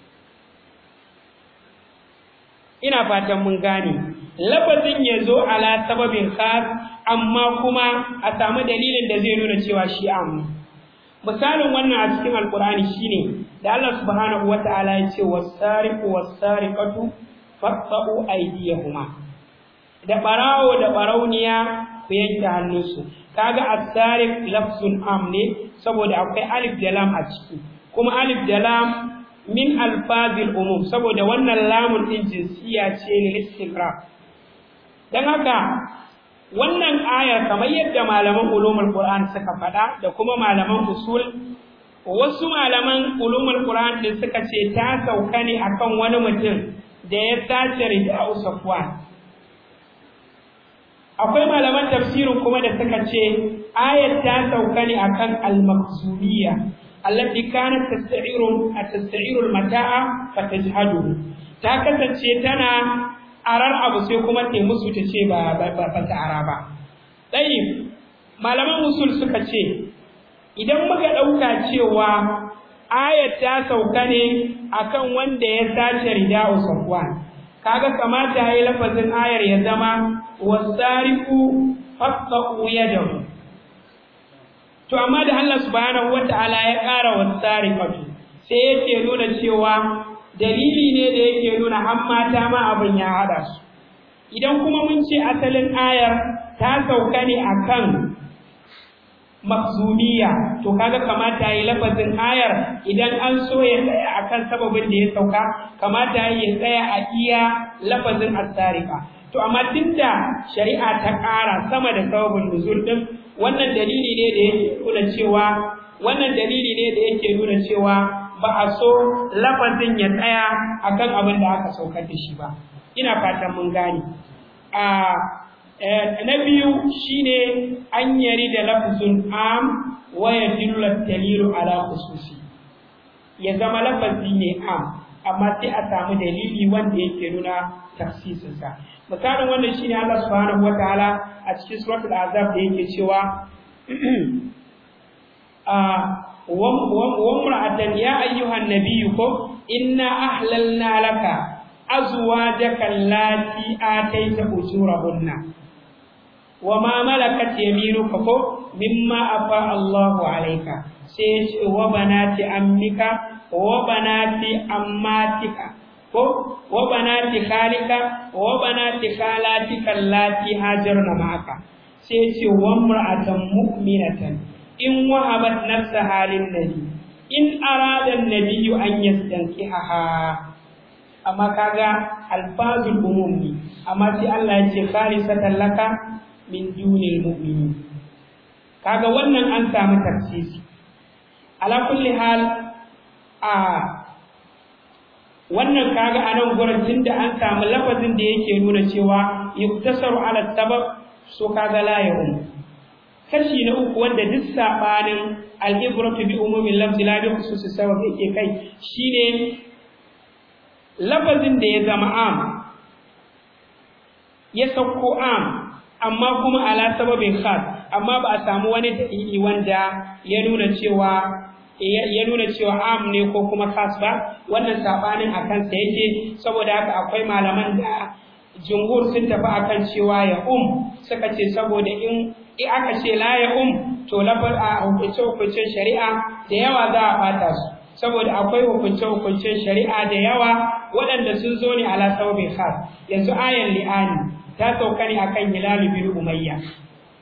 ina fatan mun gane lafazin ya zo ala sababin khas amma kuma a samu dalilin da zai nuna cewa shi am misalin wannan a cikin alkur'ani shine da Allah subhanahu wata'ala ya ce was-sariqu was-sariqatu faqta'u aydiyahuma da barawo da barauniya ku yanke hannunsu kaga as-sariq lafzun am ne saboda akwai alif da lam a ciki kuma alif da lam min alfazil umum saboda wannan lamun din jinsiya ce lil istiqra dan haka wannan aya kamar yadda malaman ulumul qur'an suka faɗa da kuma malaman usul wasu malaman ulumul qur'an din suka ce ta sauka ne akan wani mutum da ya sace rida'u safwan akwai malaman tafsirin kuma da suka ce ayat ta sauka ne akan al-makhzumiyya allati kanat tasta'iru tasta'iru al-mata'a fatajhadu ta kasance tana arar abu sai kuma ta musu ta ce ba ba ta ara ba dai malaman usul suka ce idan muka dauka cewa ayat ta sauka ne akan wanda ya sace rida'u safwan kaga kamata yayi lafazin ayar ya zama wasariqu faqtu yadahu to amma da Allah subhanahu wataala ya ƙara wasariqatu sai yake nuna cewa dalili ne da yake nuna har mata ma abin ya hada su idan kuma mun ce asalin ayar ta sauka ne akan makzumiya to kaga kamata yi lafazin ayar idan an so ya tsaya akan sababin da ya sauka kamata ya tsaya a iya lafazin asarika to amma tunda shari'a ta ƙara sama da sababin nuzul din wannan dalili ne da yake nuna cewa wannan dalili ne da yake nuna cewa ba a so lafazin ya tsaya akan abin da aka saukar da shi ba ina fatan mun gane a na biyu shine an yari da lafzun am wa yadullu dalilu ala khususi ya zama lafazi ne am amma sai a samu dalili wanda yake nuna tafsirin sa misalin wannan shine Allah subhanahu wataala a cikin suratul azab da yake cewa wa imra'atan ya ayyuhan nabiyyu ko inna ahlalna laka azwajaka allati ataita ujurahunna وما ملكت يمينك ko مما أفاء الله عليك سيش وبنات أمك وبنات أماتك ko وبنات خالك وبنات خالاتك اللاتي هاجرن معك سيش وامرأة مؤمنة إن وهبت نفسها للنبي إن أراد النبي أن يستنكحها أما كذا الفاظ الأموم أما سي الله يجي خالصة لك min dunil mu'minin kaga wannan an samu tafsiri ala kulli hal a wannan kaga anan gurin tunda an samu lafazin da yake nuna cewa yuktasaru ala sabab so kaga la ya'um kashi na uku wanda duk sabanin al-ibratu bi umumin lafzi la bi khususi sabab yake kai shine lafazin da ya zama am ya sauko am amma kuma ala sababin khas amma ba a samu wani dalili wanda ya nuna cewa ya nuna cewa am ne ko kuma khas ba wannan sabanin akan sa yake saboda haka akwai malaman da jumhur sun tafi akan cewa ya um suka ce saboda in in aka ce la ya um to lafar a hukunce hukuncen shari'a da yawa za a bata su saboda akwai hukunce hukuncen shari'a da yawa waɗanda sun zo ne ala sababin khas yanzu ayan li'ani ta sauka ne akan Hilal bin Umayya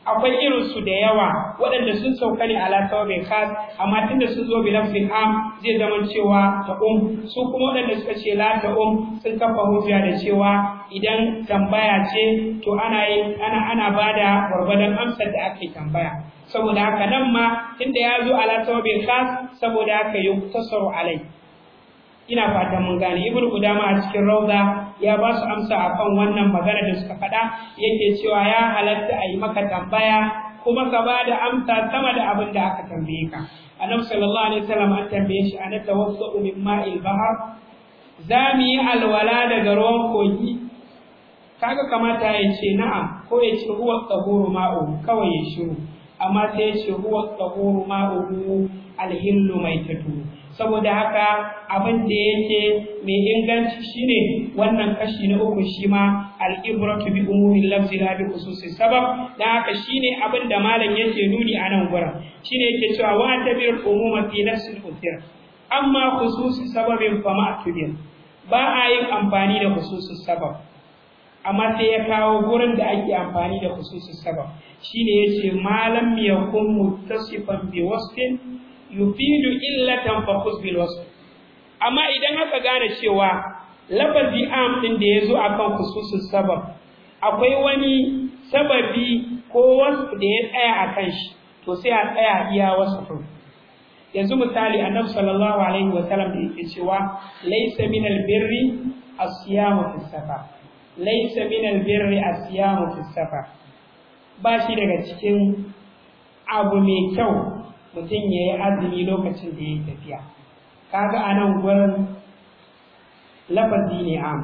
akwai irin su da yawa waɗanda sun sauka ne ala sawabin khas amma tunda sun zo bi lafzin am zai zama cewa ta um su kuma waɗanda suka ce la ta um sun kafa hujja da cewa idan tambaya ce to ana yin ana ana bada gwargwadon amsar da ake tambaya saboda haka nan ma tunda ya zo ala sawabin khas saboda haka yuktasaru alai ina fatan mun gane ibn qudama a cikin rauda ya ba su amsa akan wannan magana da suka faɗa yake cewa ya halatta a yi maka tambaya kuma ka ba da amsa sama da abin da aka tambaye ka annabi sallallahu alaihi wasallam an tambaye shi ana tawassau min ma'il bahr za mu yi alwala daga ruwan kogi kaga kamata ya ce na'am ko ya ce huwa tsahuru ma'u kawai ya shiru amma sai ya ce huwa tsahuru ma'u alhillu mai tatu saboda haka abin da yake mai inganci shine wannan kashi na uku shi ma al-ibratu bi umumin lafzi la bi khususi sabab dan haka shine abin da malam yake nuni a nan gurin shine yake cewa wa tabir umuma fi nafsi al amma khususi sababin fa ma ba a yin amfani da khususi sabab amma sai ya kawo gurin da ake amfani da khususi sabab shine yace malam yakun muttasifan bi wasfin yufidu illatan fa khuz bil wasf amma idan aka gane cewa lafazi am din da yazo akan khususus sabab akwai wani sababi ko wasf da ya tsaya akan shi to sai a tsaya iya wasfin yanzu misali annabi sallallahu alaihi wa sallam da yake cewa laysa min albirri as-siyamu fi safar laysa min albirri as-siyamu fi safar ba shi daga cikin abu mai kyau mutum ya yi azumi lokacin da ya yi tafiya kaga a nan gurin lafazi ne am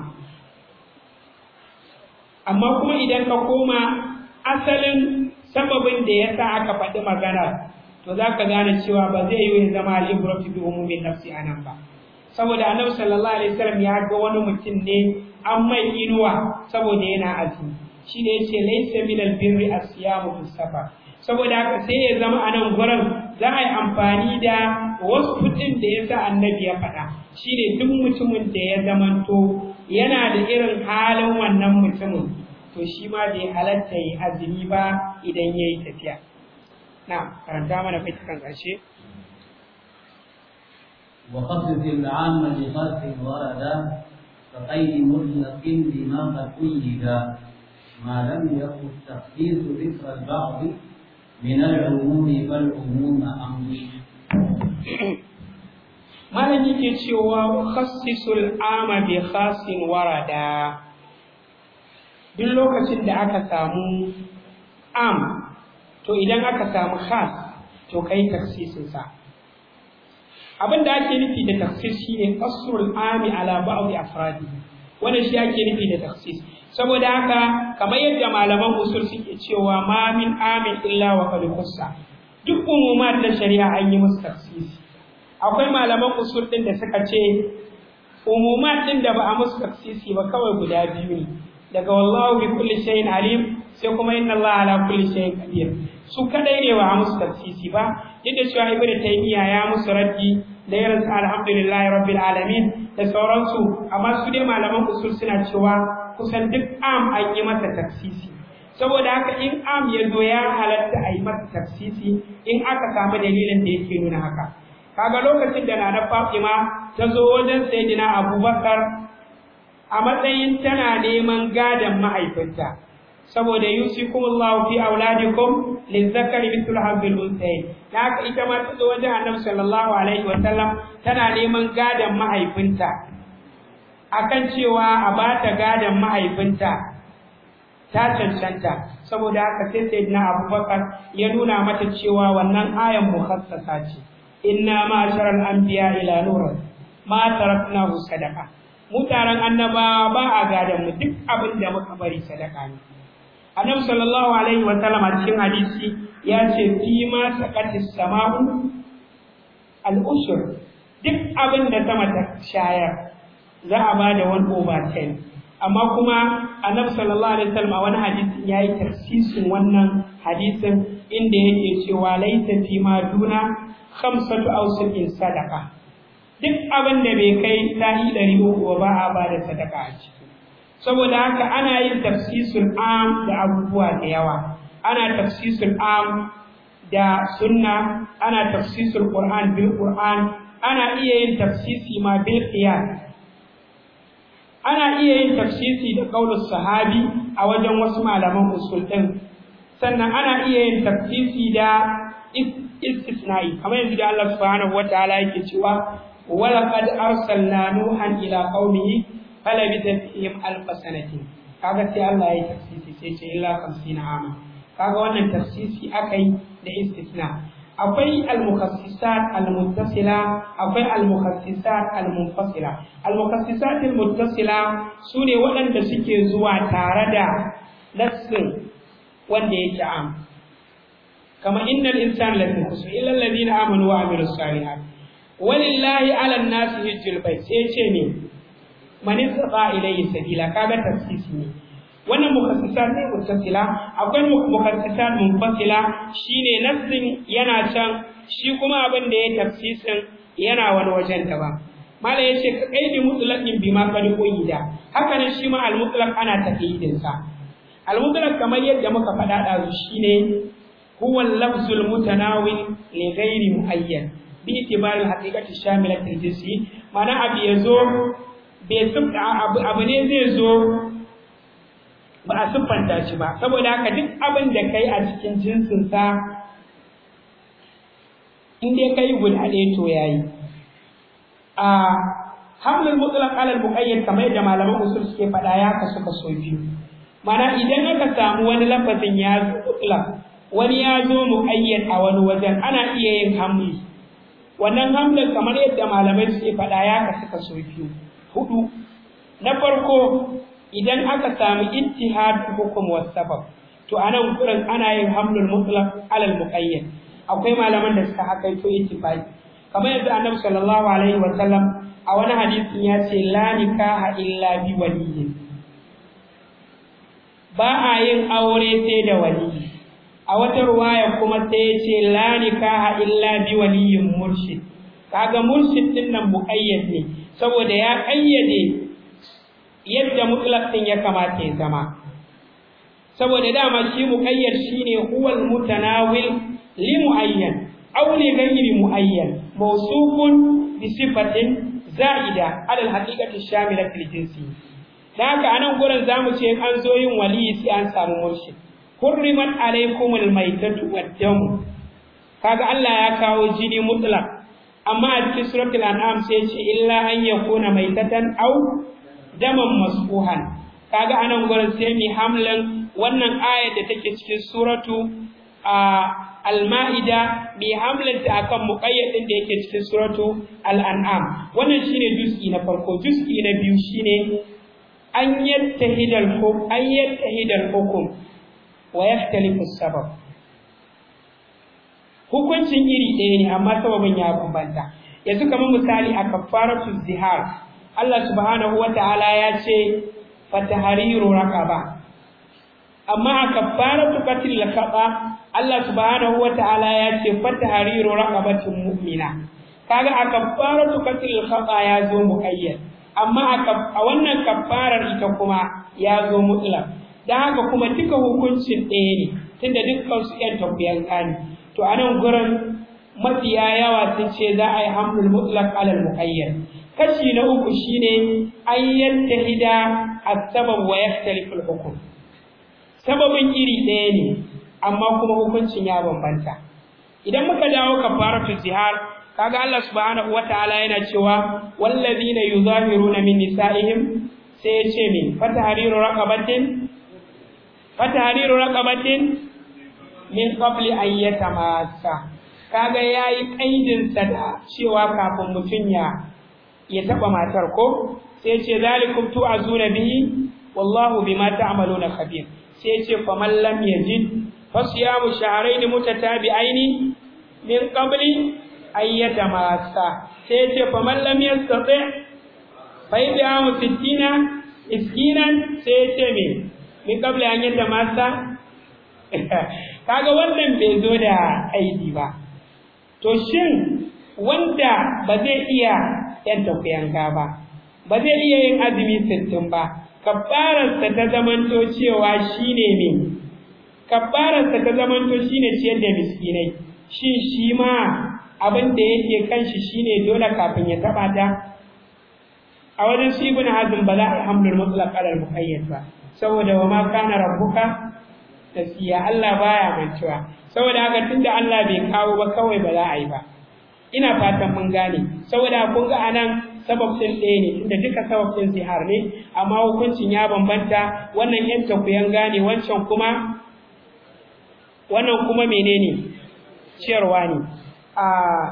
amma kuma idan ka koma asalin sababin da ya sa aka faɗi magana to za ka gane cewa ba zai yi zama al'ibratu bi umumin nafsi a nan ba saboda annabi sallallahu alaihi wasallam ya ga wani mutum ne an mai inuwa saboda yana azumi shi ne yace laysa min albirri as-siyamu fi safar saboda haka sai ya zama a nan gurin za a yi amfani da wasu kuɗin da ya sa annabi ya faɗa shi ne duk mutumin da ya zamanto yana da irin halin wannan mutumin to shi ma bai halatta yi azumi ba idan ya yi tafiya na karanta mana fitikan ƙarshe وخصص العام لخاص وردا كقيد مطلق لما قد قيد ما لم يكن تخصيص ذكر البعض من العموم فالعموم أمر malam yake cewa khassisul ama bi khasin warada duk lokacin da aka samu am to idan aka samu khas to kai taksisin sa abin da ake nufi da taksis shine qasrul ami ala ba'd afradi wannan shi ake nufi da taksis saboda haka kamar yadda malaman usul suke cewa ma min amin illa wa qad khussa duk umumat na shari'a an yi musu taksisi akwai malaman usul din da suka ce umumat din da ba a musu taksisi ba kawai guda biyu ne daga wallahu bi kulli shay'in alim sai kuma inna allaha ala kulli shay'in qadir su kadai ne ba a musu taksisi ba yadda cewa ibnu taymiya ya musu raddi da irin alhamdulillahi rabbil alamin da sauransu amma su dai malaman usul suna cewa kusan duk am an yi masa taksisi saboda haka in am ya zo ya halatta a yi masa taksisi in aka samu dalilin da yake nuna haka kaga lokacin da nana Fatima ta zo wajen Sayyidina Abubakar a matsayin tana neman gadon mahaifinta saboda yusikumullahu fi auladikum lizakari mithlu hadhil unthayn haka ita ma ta zo wajen Annabi sallallahu alaihi wa sallam tana neman gadon mahaifinta akan cewa a bata gadon mahaifinta ta cancanta saboda haka sai Sayyidina Abubakar ya nuna mata cewa wannan ayan mukhassasa ce inna ma'asharal anbiya ila nur ma taraknahu sadaqa mu taron annabawa ba a gadan mu duk abin da muka bari sadaka ne annabi sallallahu alaihi wa sallam a cikin hadisi ya ce fi ma saqatis sama'u al ushur duk abin da sama ta shayar za a ba da wani over ten amma kuma annabi sallallahu alaihi wa sallam a wani hadisi ya yi tafsisin wannan hadisin inda yake cewa laita fi ma duna khamsatu awsuqin sadaqa duk abin da bai kai sa'i ɗari uku ba a ba da sadaka a ciki saboda haka ana yin tafsisul am da abubuwa da yawa ana tafsisul am da sunna ana tafsisul qur'an bil qur'an ana iya yin tafsisi ma bil qiyas ana iya yin tafsisi da qaulus sahabi a wajen wasu malaman usul din sannan ana iya yin tafsisi da istisna'i kamar yanzu da Allah subhanahu wataala yake cewa walaqad arsalna nuhan ila qaumihi falabitha fihim alf sanatin kaga sai Allah ya tafsisi sai ce illa 50 ama kaga wannan tafsisi akai da istisna akwai al-mukhassisat al-muttasila akwai al-mukhassisat al-munfasila al-mukhassisat al-muttasila sune waɗanda suke zuwa tare da nassin wanda yake am kama innal insana lafi khusr illa alladhina amanu wa amilus salihat walillahi 'ala an-nasi hajjul bait sai ce ne man istata ilayhi sabila kaga tafsisi ne wannan mukassisat ne muttasila akwai mukassisat munfasila shine nassin yana can shi kuma abin da ya tafsisin yana wani wajen daban mala yace ka kaidi mutlaqin bima qad quyida haka ne shi ma al mutlaq ana taqyidin sa al mutlaq kamar yadda muka faɗa da shine huwa al lafzul mutanawil li ghairi muayyan bi itibar al haqiqati shamilat al jinsi mana abu yazo bai abu abu ne zai zo ba a siffanta shi ba saboda haka duk abin da kai a cikin jinsinsa in dai kai guda ɗaya to yayi a hamlul mutlaq alal muqayyad kamar yadda malaman usul suke faɗa ya kasu kaso biyu mana idan aka samu wani lafazin ya zo mutlaq wani ya zo muqayyad a wani wajen ana iya yin hamli wannan hamlin kamar yadda malamai suke faɗa ya kasu kaso biyu hudu na farko idan aka samu ittihad hukum was sabab to anan gurin ana yin hamlul mutlaq alal muqayyad akwai malaman da suka hakaito ittifaqi kamar yadda annabi sallallahu alaihi wa sallam a wani hadisin ya ce la nikaha illa bi waliyyin ba a yin aure sai da wali a wata ruwaya kuma sai ya ce la nikaha illa bi waliyyin murshid kaga murshid din nan muqayyad ne saboda ya kayyade yadda mutlaq din ya kamata ya zama saboda dama shi muqayyad shine huwal mutanawil li muayyan aw li ghayri muayyan mawsufun bi sifatin za'ida ala al-haqiqati shamila fil jinsi dan haka anan gurin zamu ce an zo yin wali sai an samu murshid hurrimat alaykumul maytatu wad-dam kaga Allah ya kawo jini mutlaq amma a cikin suratul an'am sai ce illa an yakuna maytatan aw daman masfuhan kaga anan gurin sai mi hamlan wannan ayar da take cikin suratu al-ma'ida mi hamlan ta akan muqayyadin da yake cikin suratu al-an'am wannan shine juz'i na farko juz'i na biyu shine an yattahida al-hukm an yattahida al-hukm wa yahtalifu sabab hukuncin iri ɗaya ne amma sababin ya bambanta yanzu kamar misali a kafaratu zihar Allah subhanahu wa ta'ala ya ce fatahariru raqaba amma a kafaratu qatl khata Allah subhanahu wa ta'ala ya ce fatahariru raqabatin mu'mina kaga a kafaratu qatl khata ya zo muayyad amma a wannan kafarar ita kuma ya zo mutlaq dan haka kuma duka hukuncin ɗaya ne tunda dukkan su ƴan tafiyan kani to anan gurin mafiya yawa sun ce za a yi hamlul mutlaq alal muqayyad kashi na uku shine an yattahida as-sabab wa yakhtalifu al-hukm sababin iri ɗaya ne amma kuma hukuncin ya bambanta idan muka dawo kafaratu zihar kaga Allah subhanahu wataala yana cewa wallazina yuzahiruna min nisaihim sai ya ce min fatahriru raqabatin fatahriru raqabatin min qabli an yatamassa kaga yayi kaidin sa da cewa kafin mutun ya ya taba matar ko sai ce zalikum tu'azuna bihi wallahu bima ta'maluna khabir sai ce faman lam yajid fasiyamu shahrayn mutatabi'aini min qabli an yatamassa sai ce faman lam yastati fa yad'amu sittina miskinan sai ce me min qabli an yatamassa kaga wannan bai zo da aidi ba to shin wanda ba zai iya yanta kuyanga ba ba zai iya yin azumi sittin ba kafararsa ta zamanto cewa shine me kabbararsa ta zamanto shine ciyar da miskinai shin shi ma abin da yake kan shi shine dole kafin ya taba ta a wajen su ibn hazm ba za a yi hamlul mutlaq ala al-muqayyad ba saboda wa ma kana rabbuka nasiya Allah baya mantuwa saboda haka tunda Allah bai kawo ba kawai ba za a yi ba ina fatan mun gane saboda kun ga anan sabab din ɗaya ne tunda duka sabab din zihar ne amma hukuncin ya bambanta wannan yan takuyan gane wancan kuma wannan kuma menene ciyarwa ne a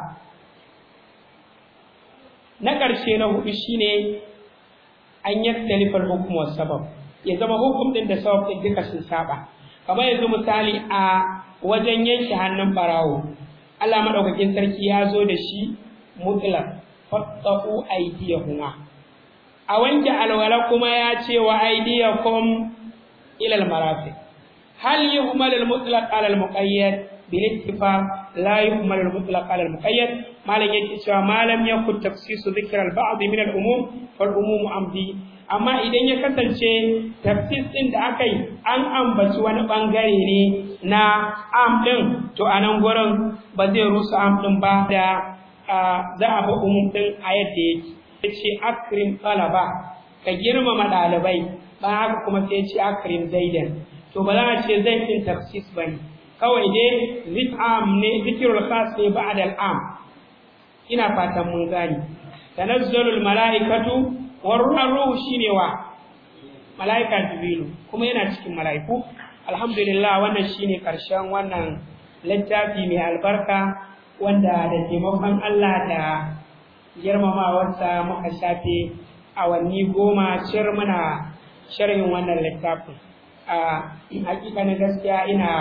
na ƙarshe na hudu shine an yaktalifa al-hukm wa sabab ya zama hukum din da sabab din duka sun saba kamar yanzu misali a wajen yanke hannun barawo Allah madaukakin sarki ya zo da shi mutlaq fattaqu aydiyahuma a wanke alwala kuma ya ce wa aydiyakum ila al-marafiq hal yuhmal al-mutlaq ala al-muqayyad bil ittifaq la yuhmal al-mutlaq ala al-muqayyad malam yake cewa malam yakun tafsisu dhikr al-ba'd min al-umum fal umum amdi amma idan ya kasance tafsis din da aka yi an ambaci wani bangare ne na am din to a nan gurin ba zai rusa am din ba da za a bi umum din a yadda yake yace akrim talaba ka girmama ɗalibai ba haka kuma sai yace akrim zaidan to ba za a ce zai din tafsis bane kawai dai zik'am ne zikirul khas ne ba'da al-am ina fatan mun gani tanazzalul malaikatu warruhu shine wa malaika jibrilu kuma yana cikin malaiku alhamdulillah wannan shine karshen wannan littafi mai albarka wanda da taimakon Allah da girmamawarsa muka shafe awanni goma cir muna sharhin wannan littafin a hakikanin gaskiya ina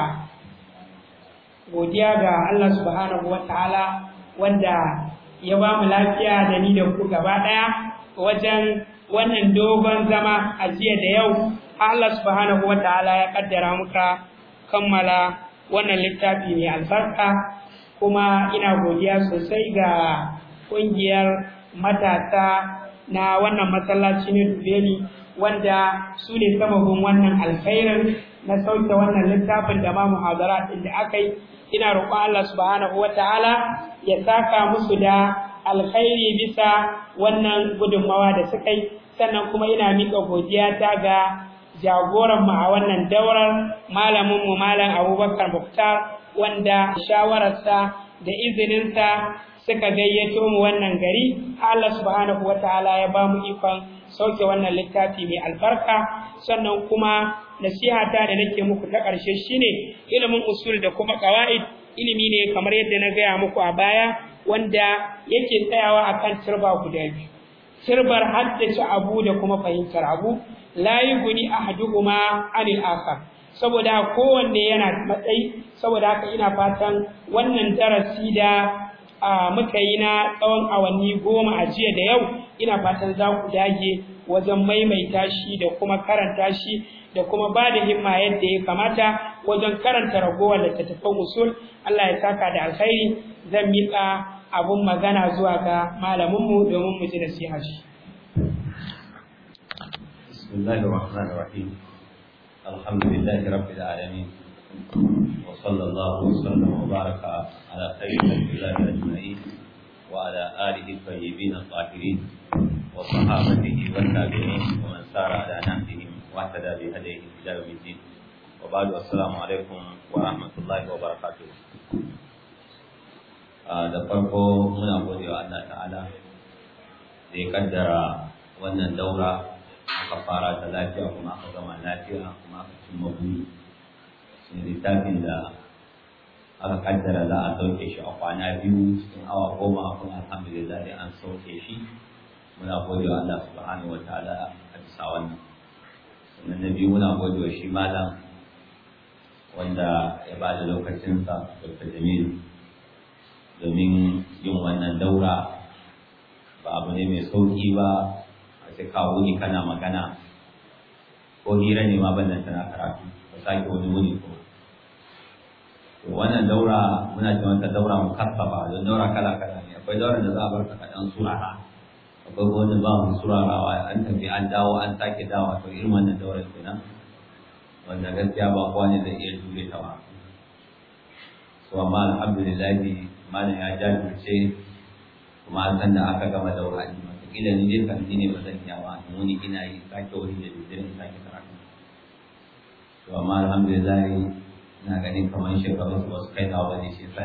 godiya ga Allah subhanahu wataala wanda ya ba mu lafiya da ni da ku gaba ɗaya wajen wannan dogon zama a jiya da yau Allah subhanahu wa ta'ala ya kaddara muka kammala wannan littafi mai albarka kuma ina godiya sosai ga ƙungiyar matasa na wannan masallaci ne Dubeni wanda su ne sababin wannan alkhairin na sauke wannan littafin da ma muhadara ɗin da aka yi ina roƙon Allah subhanahu wa ta'ala ya saka musu da alkhairi bisa wannan gudunmawa da suka yi sannan kuma ina miƙa godiya ta ga jagoran mu a wannan daurar malamin mu malam Abubakar Muktar wanda shawararsa da izininsa suka gayyato mu wannan gari Allah subhanahu wataala ya ba mu ikon sauke wannan littafi mai albarka sannan kuma nasihata da nake muku ta ƙarshe shine ilimin usul da kuma qawaid ilimi ne kamar yadda na gaya muku a baya wanda yake tsayawa akan turba guda biyu turbar haddace abu da kuma fahimtar abu la yughni ahaduhuma anil akhar saboda kowanne yana matsayi saboda haka ina fatan wannan darasi da muka yi na tsawon awanni goma a jiya da yau ina fatan za ku dage wajen maimaita shi da kuma karanta shi da kuma ba da himma yadda ya kamata wajen karanta ragowar littattafan usul Allah ya saka da alkhairi zan miƙa abun magana zuwa ga malaminmu domin mu ji nasiha shi. Bismillahir Rahmanir Rahim. Alhamdulillahi Rabbil Alamin. Wa sallallahu wa sallam wa baraka ala sayyidina Allahi ajma'in wa ala alihi tayyibin at-tahirin wa sahabatihi wa tabi'in wa man sara ala nahjihim wa tada bi hadihi ila yawmiddin. Wa ba'du assalamu alaikum wa rahmatullahi wa barakatuh. da farko muna gode wa Allah ta'ala da ya kaddara wannan daura aka fara ta lafiya kuma aka gama lafiya kuma aka cimma buri shi littafin da aka kaddara za a sauke shi a kwana biyu cikin awa goma kuma alhamdulillah dai an sauke shi muna gode wa Allah subhanahu wa ta'ala a bisa wannan sannan na biyu muna gode wa shi malam wanda ya ba da lokacinsa Dr. Jamilu domin yin wannan daura ba abu ne mai sauki ba a ce kawo wuni kana magana ko hira ne ma bannan tana karatu ka sake wani wuni ko to wannan daura muna ce wata daura mukaffafa don daura kala kala ne akwai daura da za a bar ka kaɗan surara akwai wani ba mu surarawa an tafi an dawo an sake dawo to irin wannan daura kenan wanda gaskiya ba kowa ne zai iya jure ta ba to amma alhamdulillah malam ya jajirce kuma san da aka gama da wani wataƙila ni dai kan ne ba zan iya ba muni ina yi sake wani da dare in sake karatu to amma alhamdulillah ina ganin kamar shekaru su wasu kai nawa ne shi sa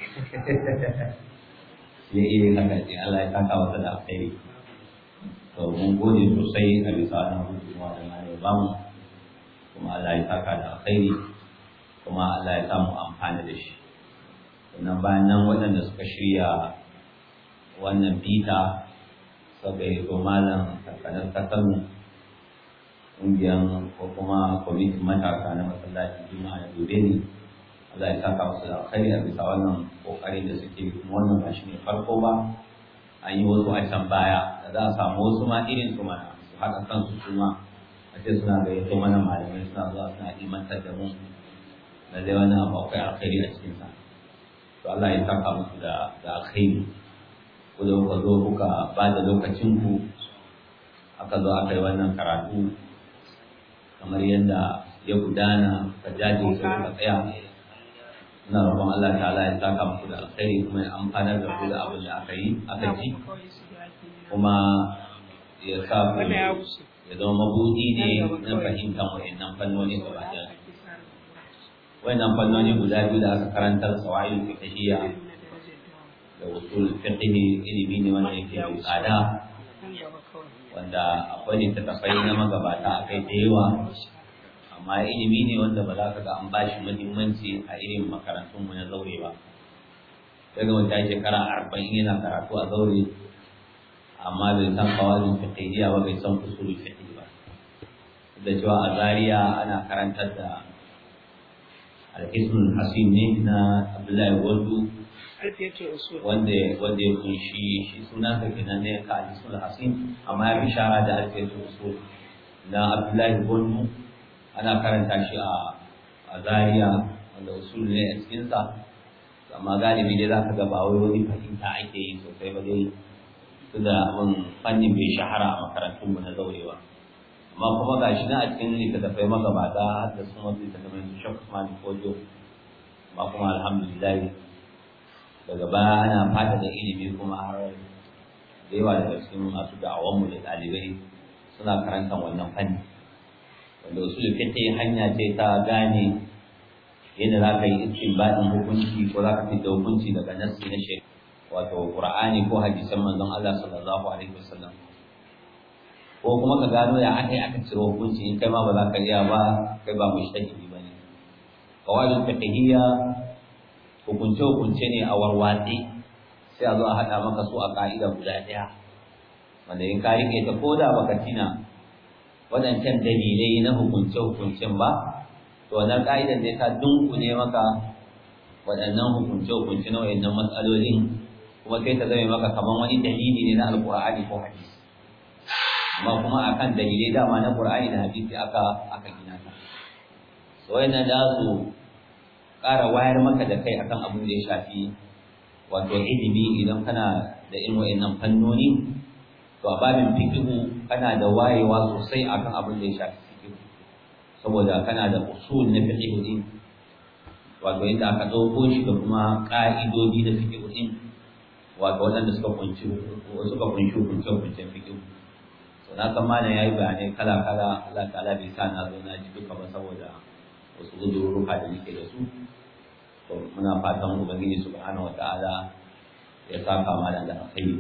ya iya haka sai Allah ya saka masa da alkhairi to mun gode sosai a bisa wannan gudunmawa da na ya bamu kuma Allah ya saka da alkhairi kuma Allah ya samu amfani da shi sannan bayan nan waɗanda suka shirya wannan bita suka yi to malam tsakanin kasanmu ƙungiyar ko kuma kwamitin matasa na masallacin juma'a da gobe ne Allah ya saka musu da alkhairi a bisa wannan kokarin da suke kuma wannan ba shi ne farko ba an yi wasu a can baya da za a samu wasu ma irin su mana su haɗa kansu su ma a ce suna gayyato mana malamai suna zuwa suna imantar da mu da zai wani abu akwai alkhairi a cikinsa to Allah ya saka musu da da alkhairi ku da kuka zo kuka ba da lokacin ku aka zo aka yi wannan karatu kamar yadda ya gudana ka jajirce ka tsaya ina roƙon Allah ta'ala ya saka muku da alkhairi kuma ya amfanar da ku da abin da aka yi aka ji kuma ya sa ku ya zama mabudi ne na fahimtar wa'annan fannoni gaba ɗaya wa'annan fannoni guda biyu da aka karantar sawa'il fiqhiyya da usul fiqhi ilimi ne wanda yake mai tsada wanda akwai littattafai na magabata akai da yawa amma ilimi ne wanda ba za ka ga an bashi muhimmanci a irin makarantunmu na zaure ba daga wata shekara arba'in yana karatu a zaure amma bai san kawalin fiqhiyya ba bai san usul fiqh ba da cewa a Zariya ana karantar da al-ismul hasim ne na Abdullahi Gwandu wanda wanda ya kunshi shi suna sa kenan ne ka al-ismul hasim amma ya fi shara da al-fiqh usul na Abdullahi Gwandu ana karanta shi a a Zariya wanda usul ne a cikin sa amma galibi dai za ka ga ba wai wani fahimta ake yi sosai ba dai tunda abin fannin bai shahara a makarantunmu na zaurewa amma kuma ga shi na a cikin littattafai magabata har da sun wasu littattafai su shan Usman Kojo amma kuma alhamdulillah daga baya ana fata da ilimi kuma har da yawa daga cikin masu da'awanmu da ɗalibai suna karantar wannan fanni wanda usul fiqh hanya ce ta gane yadda za ka yi istinbadin hukunci ko za ka fita hukunci daga nassi na shari'a wato qur'ani ko hadisan manzon Allah sallallahu alaihi wasallam ko kuma ka gano ya aka yi aka ciro hukunci in kai ma ba za ka iya ba kai ba mushtahidi bane qawaidul fiqhiyya hukunce hukunce ne a warwatsi sai a zo a hada maka su a ka'ida guda daya wanda in ka rike ta ko da baka tina waɗancan dalilai na hukunce hukuncen ba to wannan ka'idan ne ta dunkule maka waɗannan hukunce hukunce na waɗannan matsalolin kuma sai ta zame maka kaman wani dalili ne na alqur'ani ko hadisi amma kuma akan dalilai dama na qur'ani da hadisi aka aka gina ta so yana da su ƙara wayar maka da kai akan abin da ya shafi wato ilimi idan kana da irin wayannan fannoni to a babin fiqhu kana da wayewa sosai akan abin da ya shafi fiqhu saboda kana da usul na fiqhu din wato inda aka dauko shi da kuma ka'idodi na fiqhu din wato waɗanda suka kunshi suka kunshi hukunce hukuncen fiqh to na san malam yayi bayanai kala kala Allah ta'ala bai sa na zo na ji duka ba saboda wasu gudururuka da nake da su to muna fatan ubangiji subhanahu wataala ya saka malam da alkhairi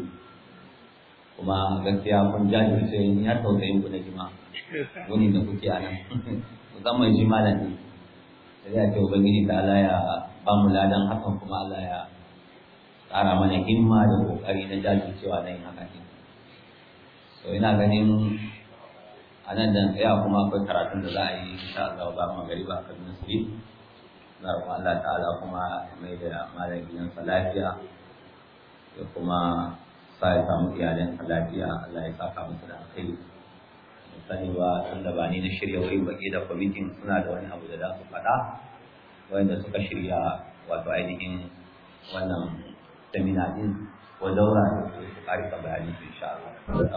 kuma gaskiya kun jajirce ni har tausayin ku na jima wani da kuke a nan musamman shi malam ne sai ya ce ubangiji ta'ala ya ba mu ladan hakan kuma Allah ya ƙara mana himma da ƙoƙari na jajircewa na yin haka ne so ina ganin a nan da tsaya kuma akwai karatun da za a yi insha Allah ba mu gari ba kan nasiri na roƙon Allah ta'ala kuma mai da malam gidansa lafiya da kuma sa ya samu iyalansa lafiya Allah ya saka musu da alkhairi sani ba tunda ba ni na shirya wai baki da kwamitin suna da wani abu da za su faɗa wanda suka shirya wato ainihin wannan semina din ko daura da su ƙarfa bayani insha Allah